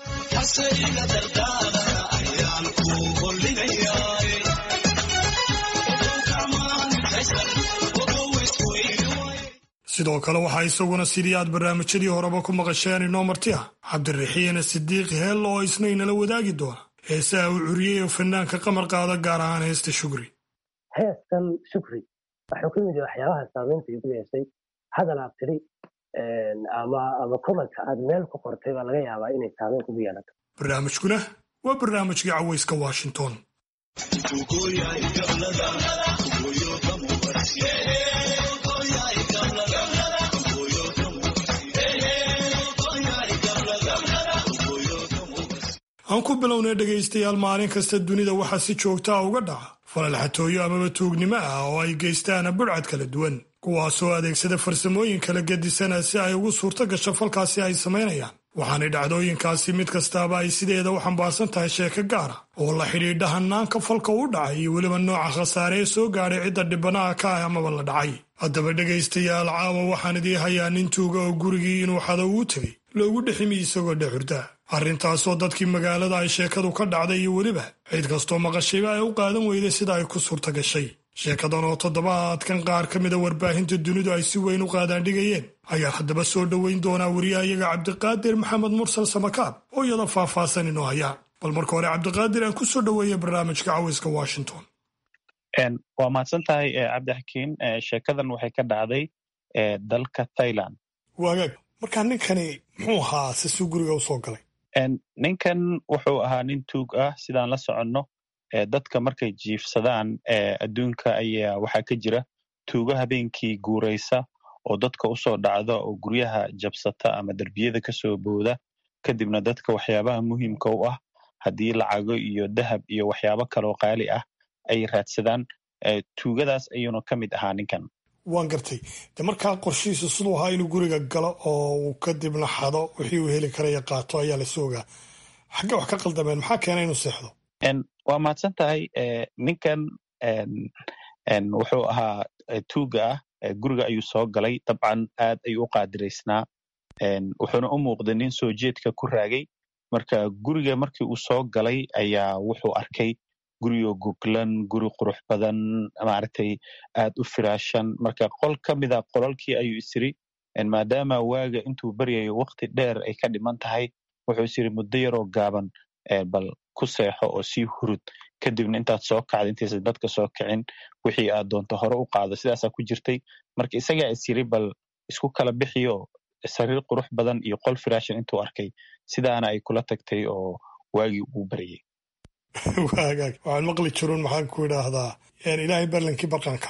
sidoo kale waxaa isaguna sidii aad barnaamijyadii horeba ku maqasheen inoo marti ah cabdiraxiina sidiiq heello oo isna inala wadaagi doona heesaha uu curiyey oo fanaanka qamar qaada gaar ahaan heesta shugri heestan shukri wuxuu ka mid yahay waxyaabaha saamaynta igu yeeshay hadal aad tidhi ama ama komanka aad meel ku qortay baa laga yaabaa inay saamayn kugu yeelato barnaamijkuna waa barnaamijkii caweyska washington aan ku bilownay dhegaystayaal maalin kasta dunida waxaa si joogtaa uga dhaca falal xatooyo amaba tuugnimo ah oo ay geystaan budhcad kala duwan kuwaasoo adeegsada farsamooyin kala gedisana si ay ugu suurto gasho falkaasi ay samaynayaan waxaanay dhacdooyinkaasi mid kastaaba ay sideeda u xambaarsan tahay sheeko gaara oo la xidhiidha hanaanka falka u dhacay iyo weliba nooca khasaare ee soo gaadhay cidda dhibanaha ka ah amaba la dhacay haddaba dhegaystayaal caawa waxaan idii hayaa nin tuuga oo gurigii inuu xado uu tegey loogu dheximi isagoo dhexurda arrintaasoo dadkii magaalada ay sheekadu ka dhacday iyo weliba cid kastoo maqashayba ay u qaadan weyday sida ay ku suurta gashay sheekadan oo toddobaadkan qaar ka mida warbaahinta dunidu ay si weyn u qaadaandhigayeen ayaa haddaba soo dhoweyn doonaa wariyahayaga cabdiqaadir maxamed mursal samakaab oo iyada faahfaahsan inoo hayaa bal marka hore cabdiqaadir aan ku soo dhoweeya barnaamijka caweyska washington waa mahadsan tahay cabdixakiin sheekadan waxay ka dhacday dalka thailand waagaag markaa ninkani muxuu ahaa sisuu guriga usoo galay ninkan wuxuu ahaa nin tuug ah sidaan la soconno dadka markay jiifsadaan adduunka ayaa waxaa ka jira tuugo habeenkii guuraysa oo dadka usoo dhacda oo guryaha jabsata ama derbiyada kasoo booda kadibna dadka waxyaabaha muhiimka u ah haddii lacago iyo dahab iyo waxyaabo kaloo qaali ah ay raadsadaan tuugadaas ayuuna ka mid ahaa ninkan waan gartay de markaa qorshihiisu siduu ahaa inuu guriga galo oo uu kadibna xado wixii uu heli karaya qaato ayaa la soogaa xagge wax ka qaldameen maxaa keena inuu seexdo waa mahadsan tahay ninkan wuxuu ahaa tuuga ah guriga ayuu soo galay dabcan aad ayuu u qaadiraysnaa wuxuuna u muuqday nin soo jeedka ku raagay marka guriga markii uu soo galay ayaa wuxuu arkay gurigoo goglan guri qurux badan maaragtay aad u firaashan marka qol ka mida qolalkii ayuu isiri maadaama waaga intuu baryayo wakti dheer ay ka dhiman tahay wuxuu isiri muddo yaroo gaaban bal ku seexo oo sii hurud kadibna intaad soo kacda intaysan dadka soo kicin wixii aad doonto hore u qaado sidaasaa ku jirtay marka isagaa isyiri bal isku kala bixiyo sariir qurux badan iyo qol firaashan intuu arkay sidaana ay kula tagtay oo waagii uu baryay waagaag waxaan maqli jirun maxaan ku idhaahdaa ilaahay barlankii barqanka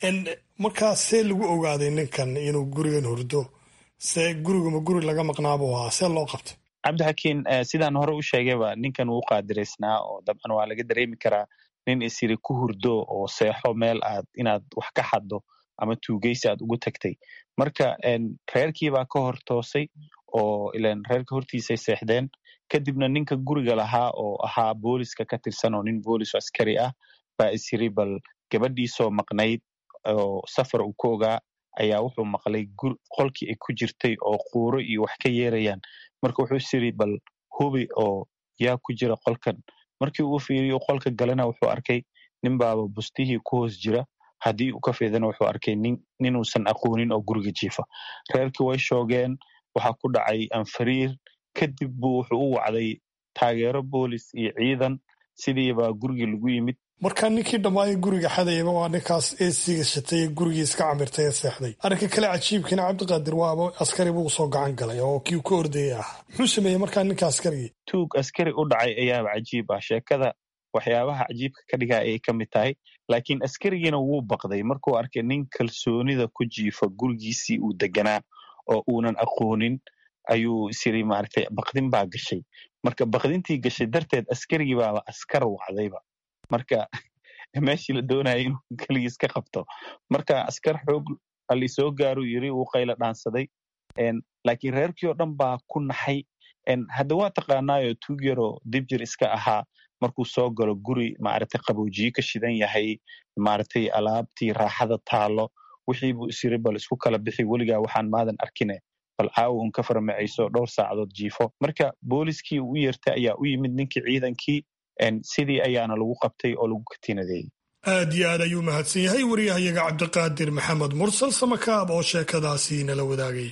markaa see lagu ogaaday ninkan inuu gurigan hurdo see guriguma guri laga maqnaabuu ahaa see loo qabtay cabdixakiin sidaan hore u sheegayba ninkan wuu qaadiraysnaa oo dabcan waa laga dareemi karaa nin isiri ku hurdo oo seexo meel aad inaad wax ka xaddo ama tuugeysi aad ugu tagtay marka reerkiibaa ka hor toosay oo ilan reerka hortiisay seexdeen kadibna ninka guriga lahaa oo ahaa booliska ka tirsan oo nin boolis askari ah baa isiri bal gabadhiisoo maqnayd oo safar uu ku ogaa ayaa wuxuu maqlay qolkii ay ku jirtay oo quuro iyo wax ka yeerayaan marka wuxuu isiri bal hubi oo yaa ku jira qolkan markii uu fiiriyo qolka galena wuxuu arkay nin baaba bustihii ku hoos jira haddii uu ka fiidana wuxuu arkay ninuusan aqoonin oo guriga jiifa reerkii way shoogeen waxaa ku dhacay anfariir kadib buu wuxuu u wacday taageero boolis iyo ciidan sidiibaa gurigii lagu yimid markaa ninkii dhammaayay guriga xadayaba waa ninkaas eesiga shatay ee gurigii iska camirtay ee seexday arrinka kale cajiibkiina cabdiqaadir waaba askari buu usoo gacan galay oo kii ka ordayay ah muxuu sameeyey markaa ninka askarigii tuug askari u dhacay ayaaba cajiib ah sheekada waxyaabaha cajiibka ka dhigaa ayay ka mid tahay laakiin askarigiina wuu baqday markuu arkay nin kalsoonida ku jiifa gurigiisii uu deganaa oo uunan aqoonin ayuu isiri maaragtay baqdin baa gashay marka baqdintii gashay darteed askarigii baaba askar wacdayba marka meeshii la doonaya inuu keligiis ka qabto marka askar xoog alli soo gaaruu yiri wuu qayla dhaansaday laakiin reerkii oo dhan baa ku naxay hadda waa taqaanaayo tuug yaroo dibjir iska ahaa markuu soo galo guri maaragtay qaboojiye ka shidan yahay maaragtay alaabtii raaxada taalo wixii buu isiri bal isku kala bixi weligaa waxaan maadan arkine bal caawa un ka farmacayso dhowr saacadood jiifo marka booliskii u yeertay ayaa u yimid ninkii ciidankii sidii ayaana lagu qabtay oo lagu katinadeeyey aad iyo aad ayuu mahadsan yahay wariyahayaga cabdiqaadir maxamed mursal samakaab oo sheekadaasi nala wadaagay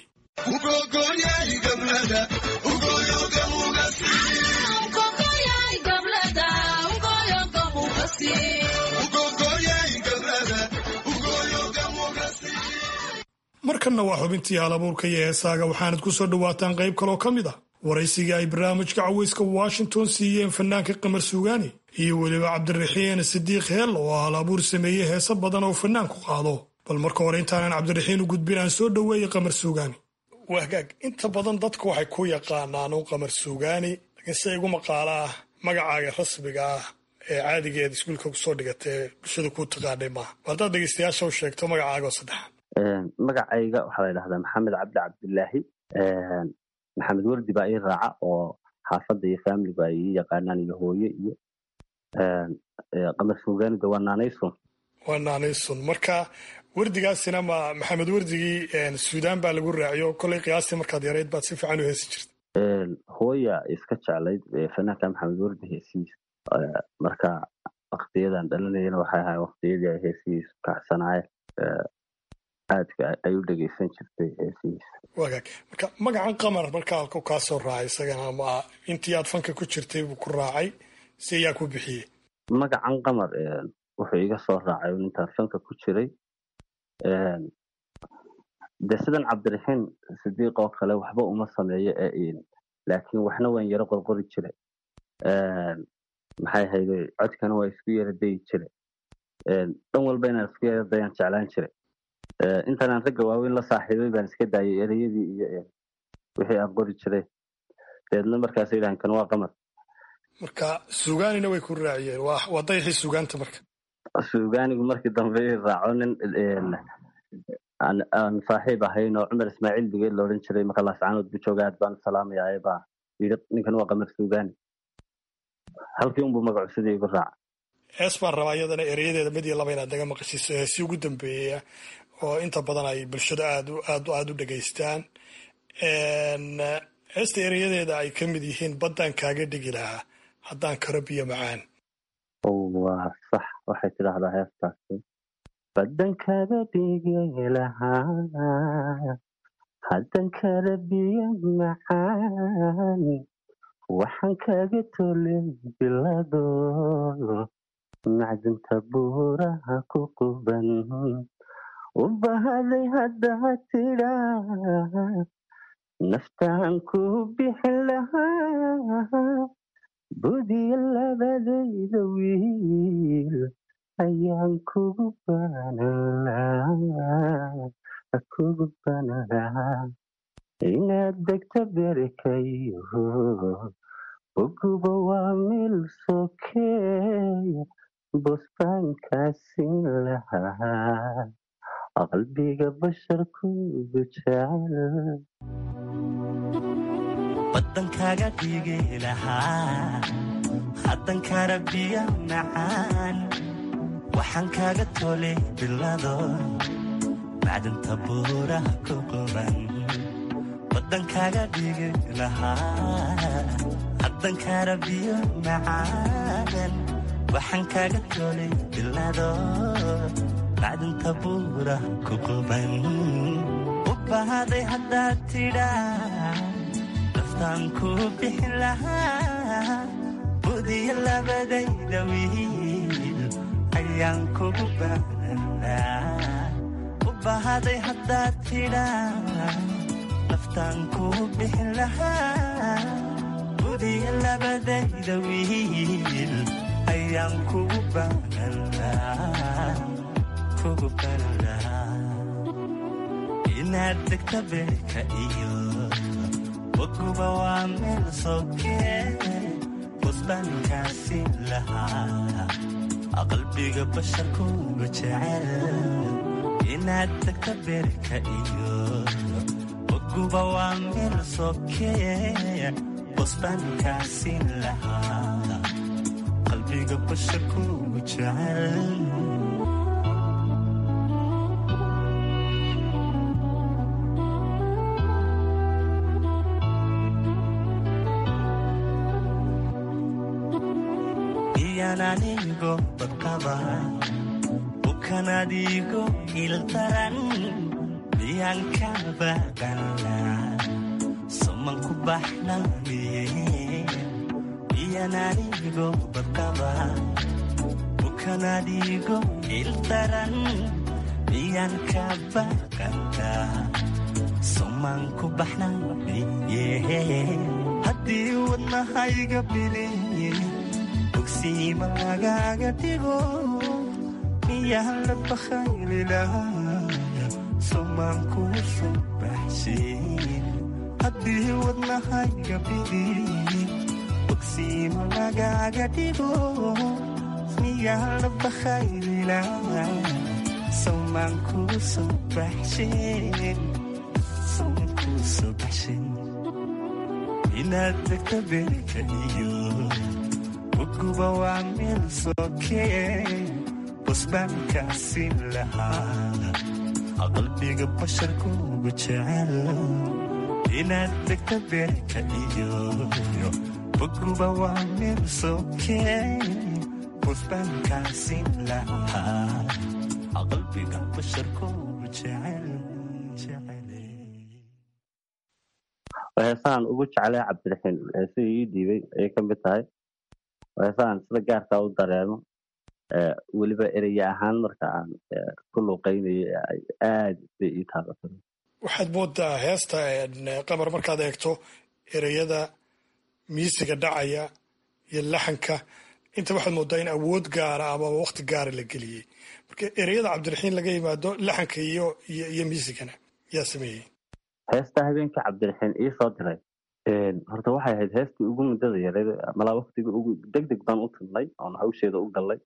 markanna waa xubintii halabuurka iyo heesaaga waxaanad ku soo dhowaataan qayb kaloo ka mid ah waraysigii ay barnaamijka caweyska washington siiyeen fanaanka qamar suugaani iyo weliba cabdiraxiin sidiiq heel oo hal abuur sameeyey heese badan oo fanaanku qaado bal marka hore intaanan cabdiraxiin u gudbin aan soo dhoweeyey qamar suugaani wahgaag inta badan dadku waxay ku yaqaanaan u qamar suugaani laakiin se igu maqaala ah magacaaga rasmiga ah ee caadiga eed iskuulka kusoo dhigatay ee bulshada kuu taqaanay maaha haddaad dhegeystayaasha u sheegto magacaaga oo saddexaad magacayga waxaa la yidhahdaa maxamed cabdi cabdilaahi maxamed werdi baa ii raaca oo xaafadda iyo faamiligu ay ii yaqaanaan iyo hooye iyo qamar suugaanida waa naanaysun waa naanaysun marka werdigaasina ma maxamed werdigii suudaan baa lagu raaciyo kolley qiyaastii markaad yarayd baad si fiican u heesi jirta hooya iska jeclayd fanaanka maxamed werdi heesihiisa marka waktiyadan dhalinayana waxay ahay waktiyadii ay heesihiisu kacsanaay aadka ay u dhegeysan jirtay heesihiisa wagaag marka magacan qamar marka halku kaa soo raacay isagana ma intii aad fanka ku jirtay buu ku raacay si ayaa ku bixiyey magacan qamar wuxuu iga soo raacay intaan fanka ku jiray de sidan cabdiraxiin sidiiq oo kale waxba uma sameeyo laakiin waxna waan yaro qorqori jire maxay hayde codkana waa isku yara dayi jire dhan walba inaan isku yara dayaan jeclaan jire intaanaan ragga waaweyn la saaxiibay baan iska daayay ereyadii iyo wixii aan qori jiray deedna markaas yidhahan kan waa qamar marka suugaanina way ku raaciyeen waa dayaxii suugaanta marka suugaanigu markii dambe i raaco nin aan saaxiib ahayn oo cumar ismaaciil digeed laodhan jiray marka laascaanood buu jooga aad baan salaamayaa baa yidhi ninkan waa qamar suugaani halkii unbuu magacu sidii igu raaca hees baan rabaa iyadana ereyadeeda mid iyo laba inaad naga maqashiiso heesii ugu dambeeya oo inta badan ay bulshada aad aad aada u dhegaystaan heesta ereyadeeda ay ka mid yihiin baddaan kaaga dhigi lahaa haddaan karo biyo macaan waa sax waxay tidhaahdaa heestaasi baddan kaaga dhigi lahaa haddan kara biyo macaan waxaan kaaga tolay bilado macdinta buuraha ku quban u bahaday haddaa tidhaa naftaan ku bixin lahaa budiya labadayda wiil ayaan kugu kugu banalaa inaad degta berekayo oguba waa mil sokeeya bosbaankaasin lahaa qalbiga basharkugu jecel baddan kaaga dhigi lahaa haddan kara biyo macaan waxaan kaaga tolay bilado macdinta buuraha ku quban baddan kaaga dhigi lahaa haddan kara biyo macaan waxaan kaaga tolay bilado macdinta buuraha ku quban u bahaday haddaad tidhaa naftaan ku bixin lahaa budiya labadayda wiil ayaan kugu baanalaa u bahaday haddaad tidhaa naftaan ku bixin lahaa budiya labadayda wiil ayaan kugu baanalaa kugu baanalaa inaad degta beerka iyo waguba waa meel sokee busbaankaasi lahaa qalbiga basharkuga jecel inaad degta beerka iyo waguba waa meel sokee busbaankaasi lahaa qalbiga basharkuga jecel anigo badqaba bukanadigo ildaran miyaan ka baqana soman ku baxnamiye miyaan anigo badqaba bukanadigo ildaran miyaan ka baqana soman ku baxnamiye haddii wadnahayga biliye bogsiima lagaaga dhigo miyaan la bakhayli lahaa somaan kuu soo baxshin haddii wadnahayga bidi bogsiima lagaaga dhigo yaala bakhaylila somaan kuu soo baxsheen somaan kuu soo baxsheen inaad degta beerka iyo uguba waa meel sookee busbaankaasi lahaa qalbiga basharkuugu jecel inaad degta beerka iyo uguba waa meel sookee busbaankaasi lahaa qalbiga basharkuugu jecel heesahan ugu jeclay cabdiraxiin heesihii ii dhiibay ayay ka mid tahay heesahan sida gaarkaa u dareemo weliba ereye ahaan marka aan ku luuqaynayay aad bay ii taabatay waxaad moodaa heesta qamar markaad eegto ereyada miisiga dhacaya iyo laxanka inta waxaad moodaa in awood gaara ama waqti gaara la geliyey marka ereyada cabdiraxiin laga yimaado laxanka iyo iyo miisigana yaa sameeyey heesta habeenkii cabdiraxiin ii soo diray horta waxay ahayd heestii ugu muddada yareed malaa waktiga ugu deg deg baan u tilnay oon hawsheeda u gallay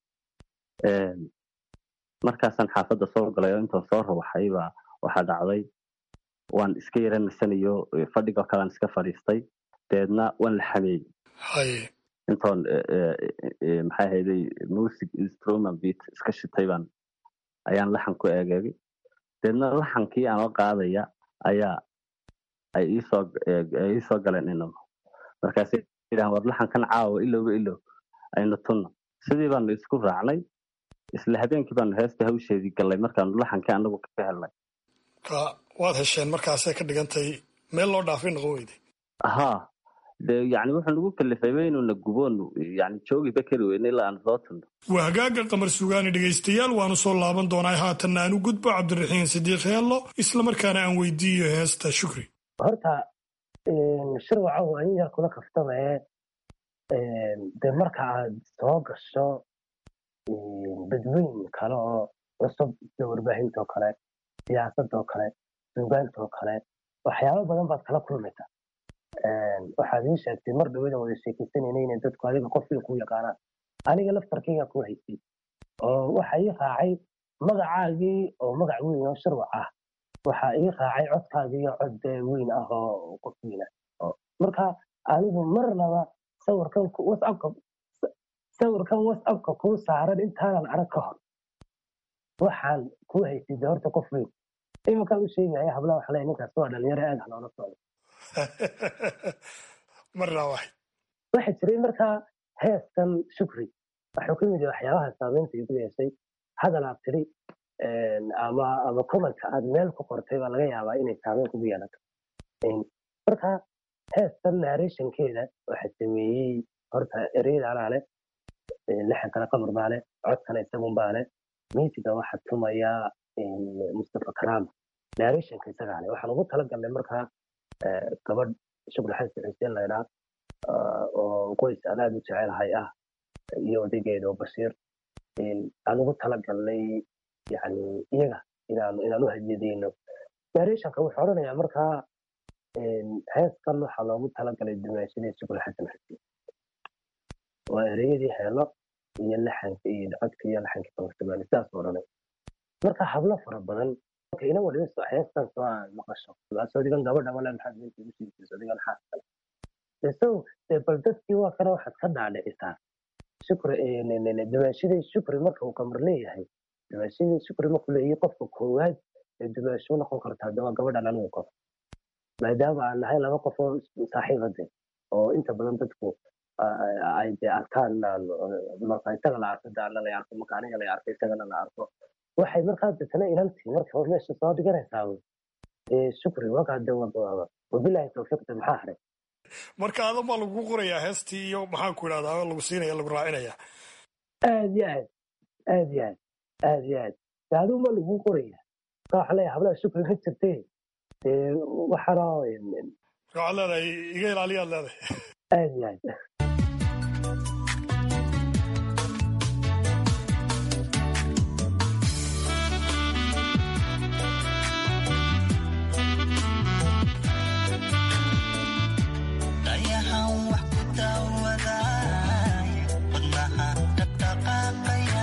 markaasaan xaafadda soo galay oo intaan soo rawaxay baa waxaa dhacday waan iska yara nasanayo fadhigoo kalean iska fadhiistay dabeedna waan la xameeyey intoon maxay ahayday music instrument beat iska shitay baan ayaan laxan ku eegeegay dabeedna laxankii aanoo qaadaya ayaa ay iisoo ay iisoo galeen inaba markaasay yidhahan war laxankan caawa ilowba ilow aynu tunno sidii baanu isku raacnay isla habeenkii baanu heesta hawsheedii gallay markaanu laxankii anagu ka helnay ka waad hesheen markaasay ka dhigantay meel loo dhaafay noqon weyday haa de yani wuxuu nagu kalifayba inuuna guboonu yani joogiba kari weyne ilaa aan soo tunno waa hagaaga qamar sugaani dhegaystayaal waanu soo laaban doonaa haatanna aan u gudbo cabdiraxiin sidiiq heello islamarkaana aan weydiiyo heesta shukri horta shirwacow aniga kula kaftamaye de marka aad soo gasho dadweyn kale oo cusub sida warbaahinta oo kale siyaasadda oo kale suugaanta oo kale waxyaabo badan baad kala kulmaysaa waxaad ii sheegtay mar dhawadan wada sheekaysanayna inay dadku adiga qofkii ku yaqaanaan aniga laftarkayga ku haysay oo waxa ii raacay magacaagii oo magac weyn oo shirwac ah waxa ii raacay codkaagii oo cod weyn ah oo qof weyn ah marka anigu marnaba sawirkan whatsappka sawirkan whatsappka kuu saaran intaanan arag ka hor waxaan ku haysay de horta qof weyn iminkaan u sheegaya hablaha waxa leeyahay ninkaas waa dhalinyaro aad ah loola socdo marna wax waxaa jiray markaa heeskan shukri waxuu ka mid yahay waxyaabaha saameynta igu yeeshay hadal aad tiri ama ama commentka aad meel ku qortay baa laga yaabaa inay saameyn kugu yeelato marka heestan narrationkeeda waxaa sameeyey horta ereyada anaa leh lixankana qamar baa leh codkana isagun baa leh miisiga waxaa tumaya mustafa karaama narrationka isagaa leh waxaan ugu talagalnay markaa gabadh shukri xasan xuseen laydhaa oo qoys aan aad u jecelahay ah iyo odaygeeda oo bashiir aan ugu talagalnay yani iyaga inaan inaan u hadiyadeyno narrationka wuxuu odhanayaa markaa heeskan waxaa loogu talagalay dimaashadii shukri xasan xuseen waa ereyadii heelo iyo laxanka iyo codka iyo laxanka kawarsamaan sidaas odhanay marka hablo fara badan ina waliba heestan soo aan maqasho soodigan gabadha wala maxaad meesha ugu sheegtay soodigan xaas kale so bal dadkii waa kana waxaad ka dhaadhicisaa shukri dimaashadii shukri marka uu kamar leeyahay dimaashadii shukri markuu leeyahay qofka koowaad ee dimaasho noqon kartaa de waa gabadhan anigu qof maadaama aan nahay laba qof oo saaxiibade oo inta badan dadku ay de arkaan marka isaga la arko daana la arko marka aniga la arko isagana la arko waxay markaa detana inantii marka hor meesha soo dhiganaysaa shukri wakaa de wabilahi tawfiiqda maxaa haray marka adan baa lagu qorayaa heestii iyo maxaan ku idhahdaa lagu siinaya lagu raacinaya aad iyo aad aad iyo aad aad iyo aad de aduu ma lagu qoraya marka waxaa leeyahay hablaha shukri ma jirtee dee waxaana waxaad leedahay iga ilaaliyaad leedahay aad iyo aad dayahan wax ku daawaday wadnaha dhaqdhaqaaqaya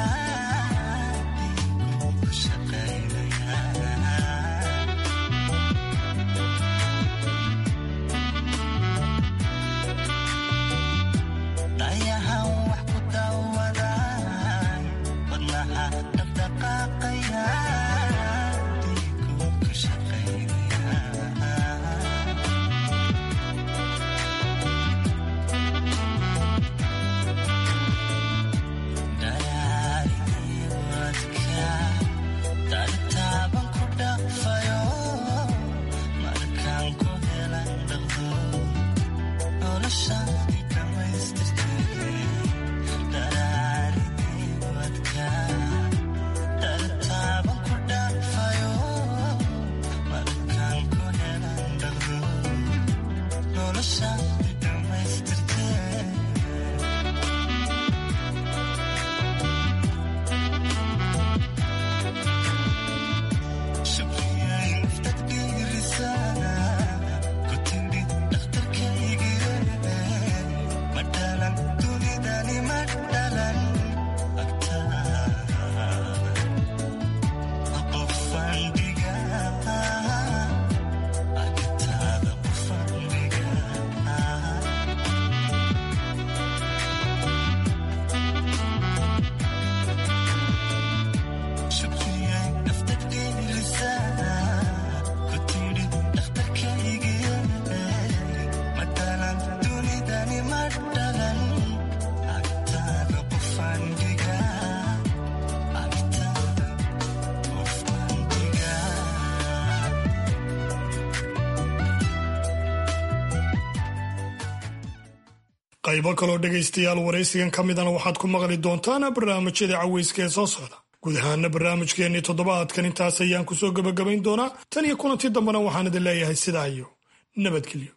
qaybo kaloo dhegaystayaal waraysigan ka midana waxaad ku maqli doontaan barnaamijyada caweyska ee soo socda guud ahaana barnaamijkeennii toddobaadkan intaas ayaan kusoo gebagabayn doonaa tan iyo kulantii dambena waxaan idin leeyahay sidaa iyo nabadgelyo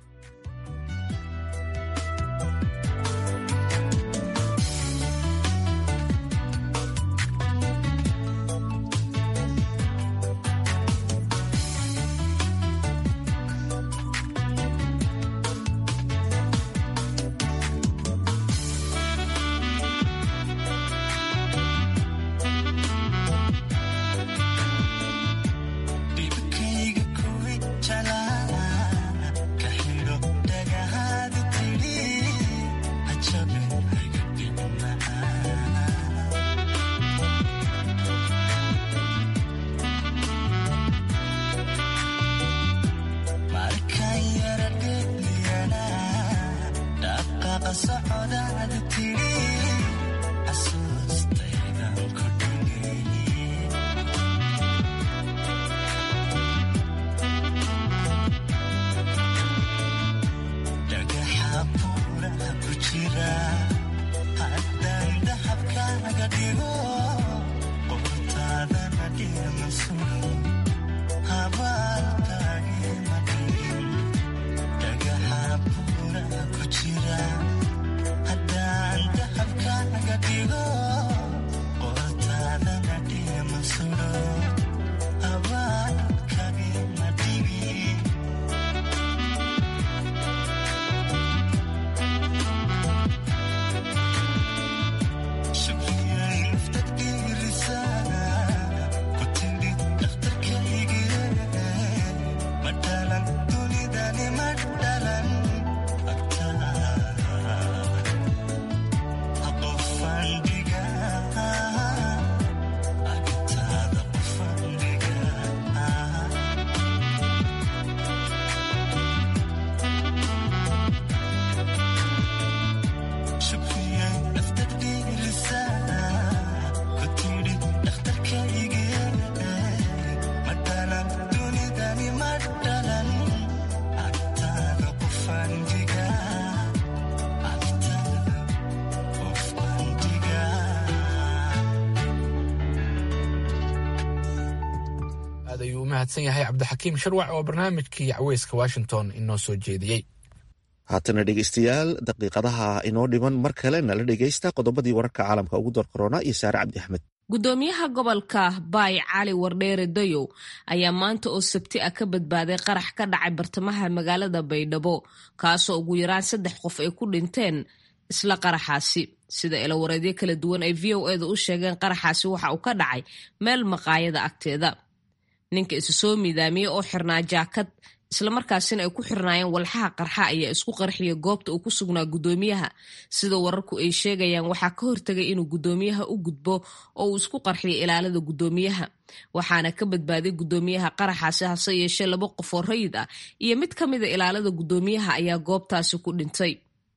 aad ayuu u mahadsan yahay cabdixakiim sharwac oo barnaamijkii caweyska washington inoo soo jeediyey haatana dhegeystayaal daqiiqadaha inoo dhiman mar kale nala dhegeysta qodobadii wararka caalamka ugu door korona iyo saare cabdi axmed gudoomiyaha gobolka baay cali wardheere dayow ayaa maanta oo sabti ah ka badbaaday qarax ka dhacay bartamaha magaalada baydhabo kaasoo ugu yaraan saddex qof ay ku dhinteen isla qaraxaasi sida ilawareedyo kala duwan ay v o eeda u sheegeen qaraxaasi waxa uu ka dhacay meel maqaayada agteeda ninka isu soo miidaamiyey oo xirnaa jaakad islamarkaasina ay ku xirnaayeen walxaha qarxa ayaa isku qarxiya goobta uu ku sugnaa gudoomiyaha sida wararku ay sheegayaan waxaa ka hortagay inuu gudoomiyaha u gudbo oo uu isku qarxiyo ilaalada gudoomiyaha waxaana ka badbaaday gudoomiyaha qaraxaasi hase yeeshee laba qof oo rayid ah iyo mid ka mida ilaalada gudoomiyaha ayaa goobtaasi ku dhintay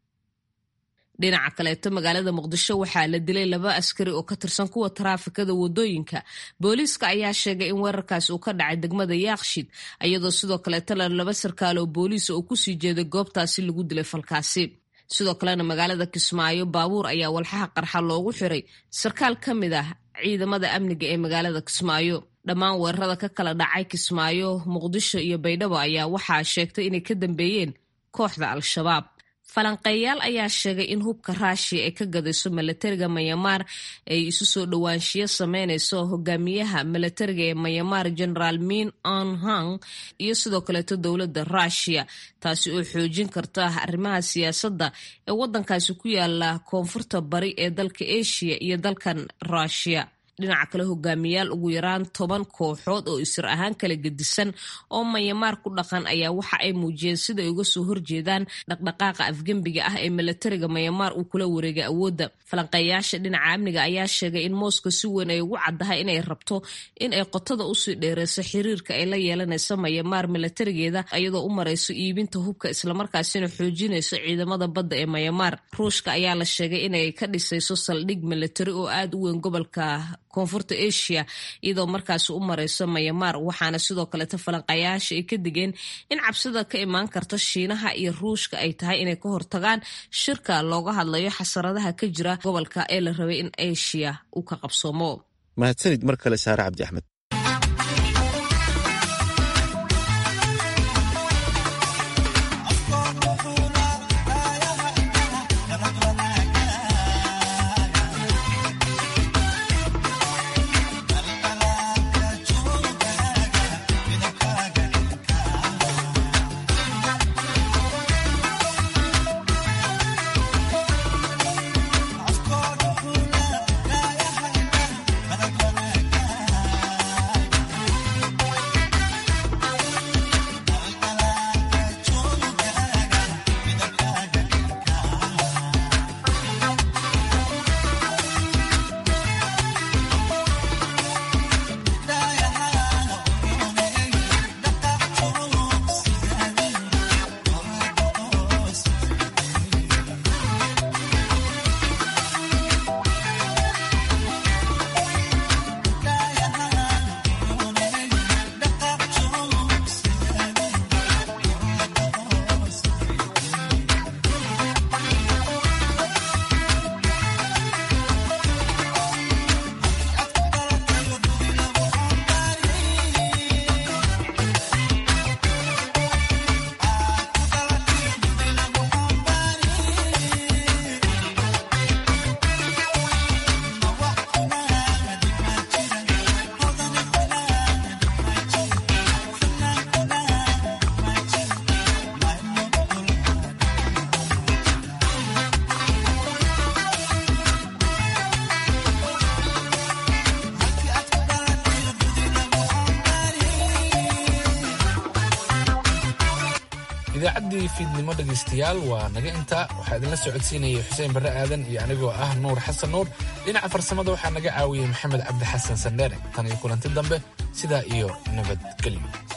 dhinaca kaleeto magaalada muqdisho waxaa la dilay laba askari oo ka tirsan kuwa taraafikada wadooyinka booliiska ayaa sheegay in weerarkaasi uu ka dhacay degmada yaaqshid iyadoo sidoo kaleetana laba sarkaal oo booliisa oo kusii jeeday goobtaasi lagu dilay falkaasi sidoo kalena magaalada kismaayo baabuur ayaa walxaha qarxa loogu xiray sarkaal ka mid ah ciidamada amniga ee magaalada kismaayo dhammaan weerarada ka kala dhacay kismaayo muqdisho iyo baydhabo ayaa waxaa sheegtay inay ka dambeeyeen kooxda al-shabaab falanqeeyaal ayaa sheegay in hubka raashiya ay ka gadayso milatariga mayamaar ay isu soo dhowaanshiyo sameynayso hogaamiyaha milatariga ee mayamaar generaal min on hang iyo sidoo kaleeto dowladda ruushiya taasi oo xoojin karta arrimaha siyaasadda ee waddankaasi ku yaala koonfurta bari ee dalka asia iyo dalkan ruushiya dhinaca kale hogaamiyaal ugu yaraan toban kooxood oo isir ahaan kala gedisan oo mayamaar ku dhaqan ayaa waxa ay muujiyeen sida ay uga soo horjeedaan dhaqdhaqaaqa afgembiga ah ee milatariga mayamaar uu kula wareegay awoodda falanqeeyaasha dhinaca amniga ayaa sheegay in moscow si weyn ay ugu caddahay inay rabto in ay qotada usii dheereyso xiriirka ay la yeelanayso mayamaar milatarigeeda iyadoo u marayso iibinta hubka islamarkaasina xoojinayso ciidamada badda ee mayamaar ruushka ayaa la sheegay inay ka dhisayso saldhig milatari oo aada u weyn gobolka koonfurta asia iyadoo markaasi u mareyso mayamaar waxaana sidoo kaleeta falanqayaasha ay ka digeen in cabsida ka imaan karta shiinaha iyo ruushka ay tahay inay ka hortagaan shirka looga hadlayo xasaradaha ka jira gobolka ee la rabay in asia uu ka qabsoomo mahadsanid mar kale saare cabdi axmed idaacaddii fiidnimo dhegaystayaal waa naga intaa waxaa idinla socodsiinayay xuseen barre aadan iyo anigoo ah nuur xasan nuur dhinaca farsamada waxaa naga caawiyey maxamed cabdi xasan sandheere tan iyo kulanti dambe sidaa iyo nabadgelyo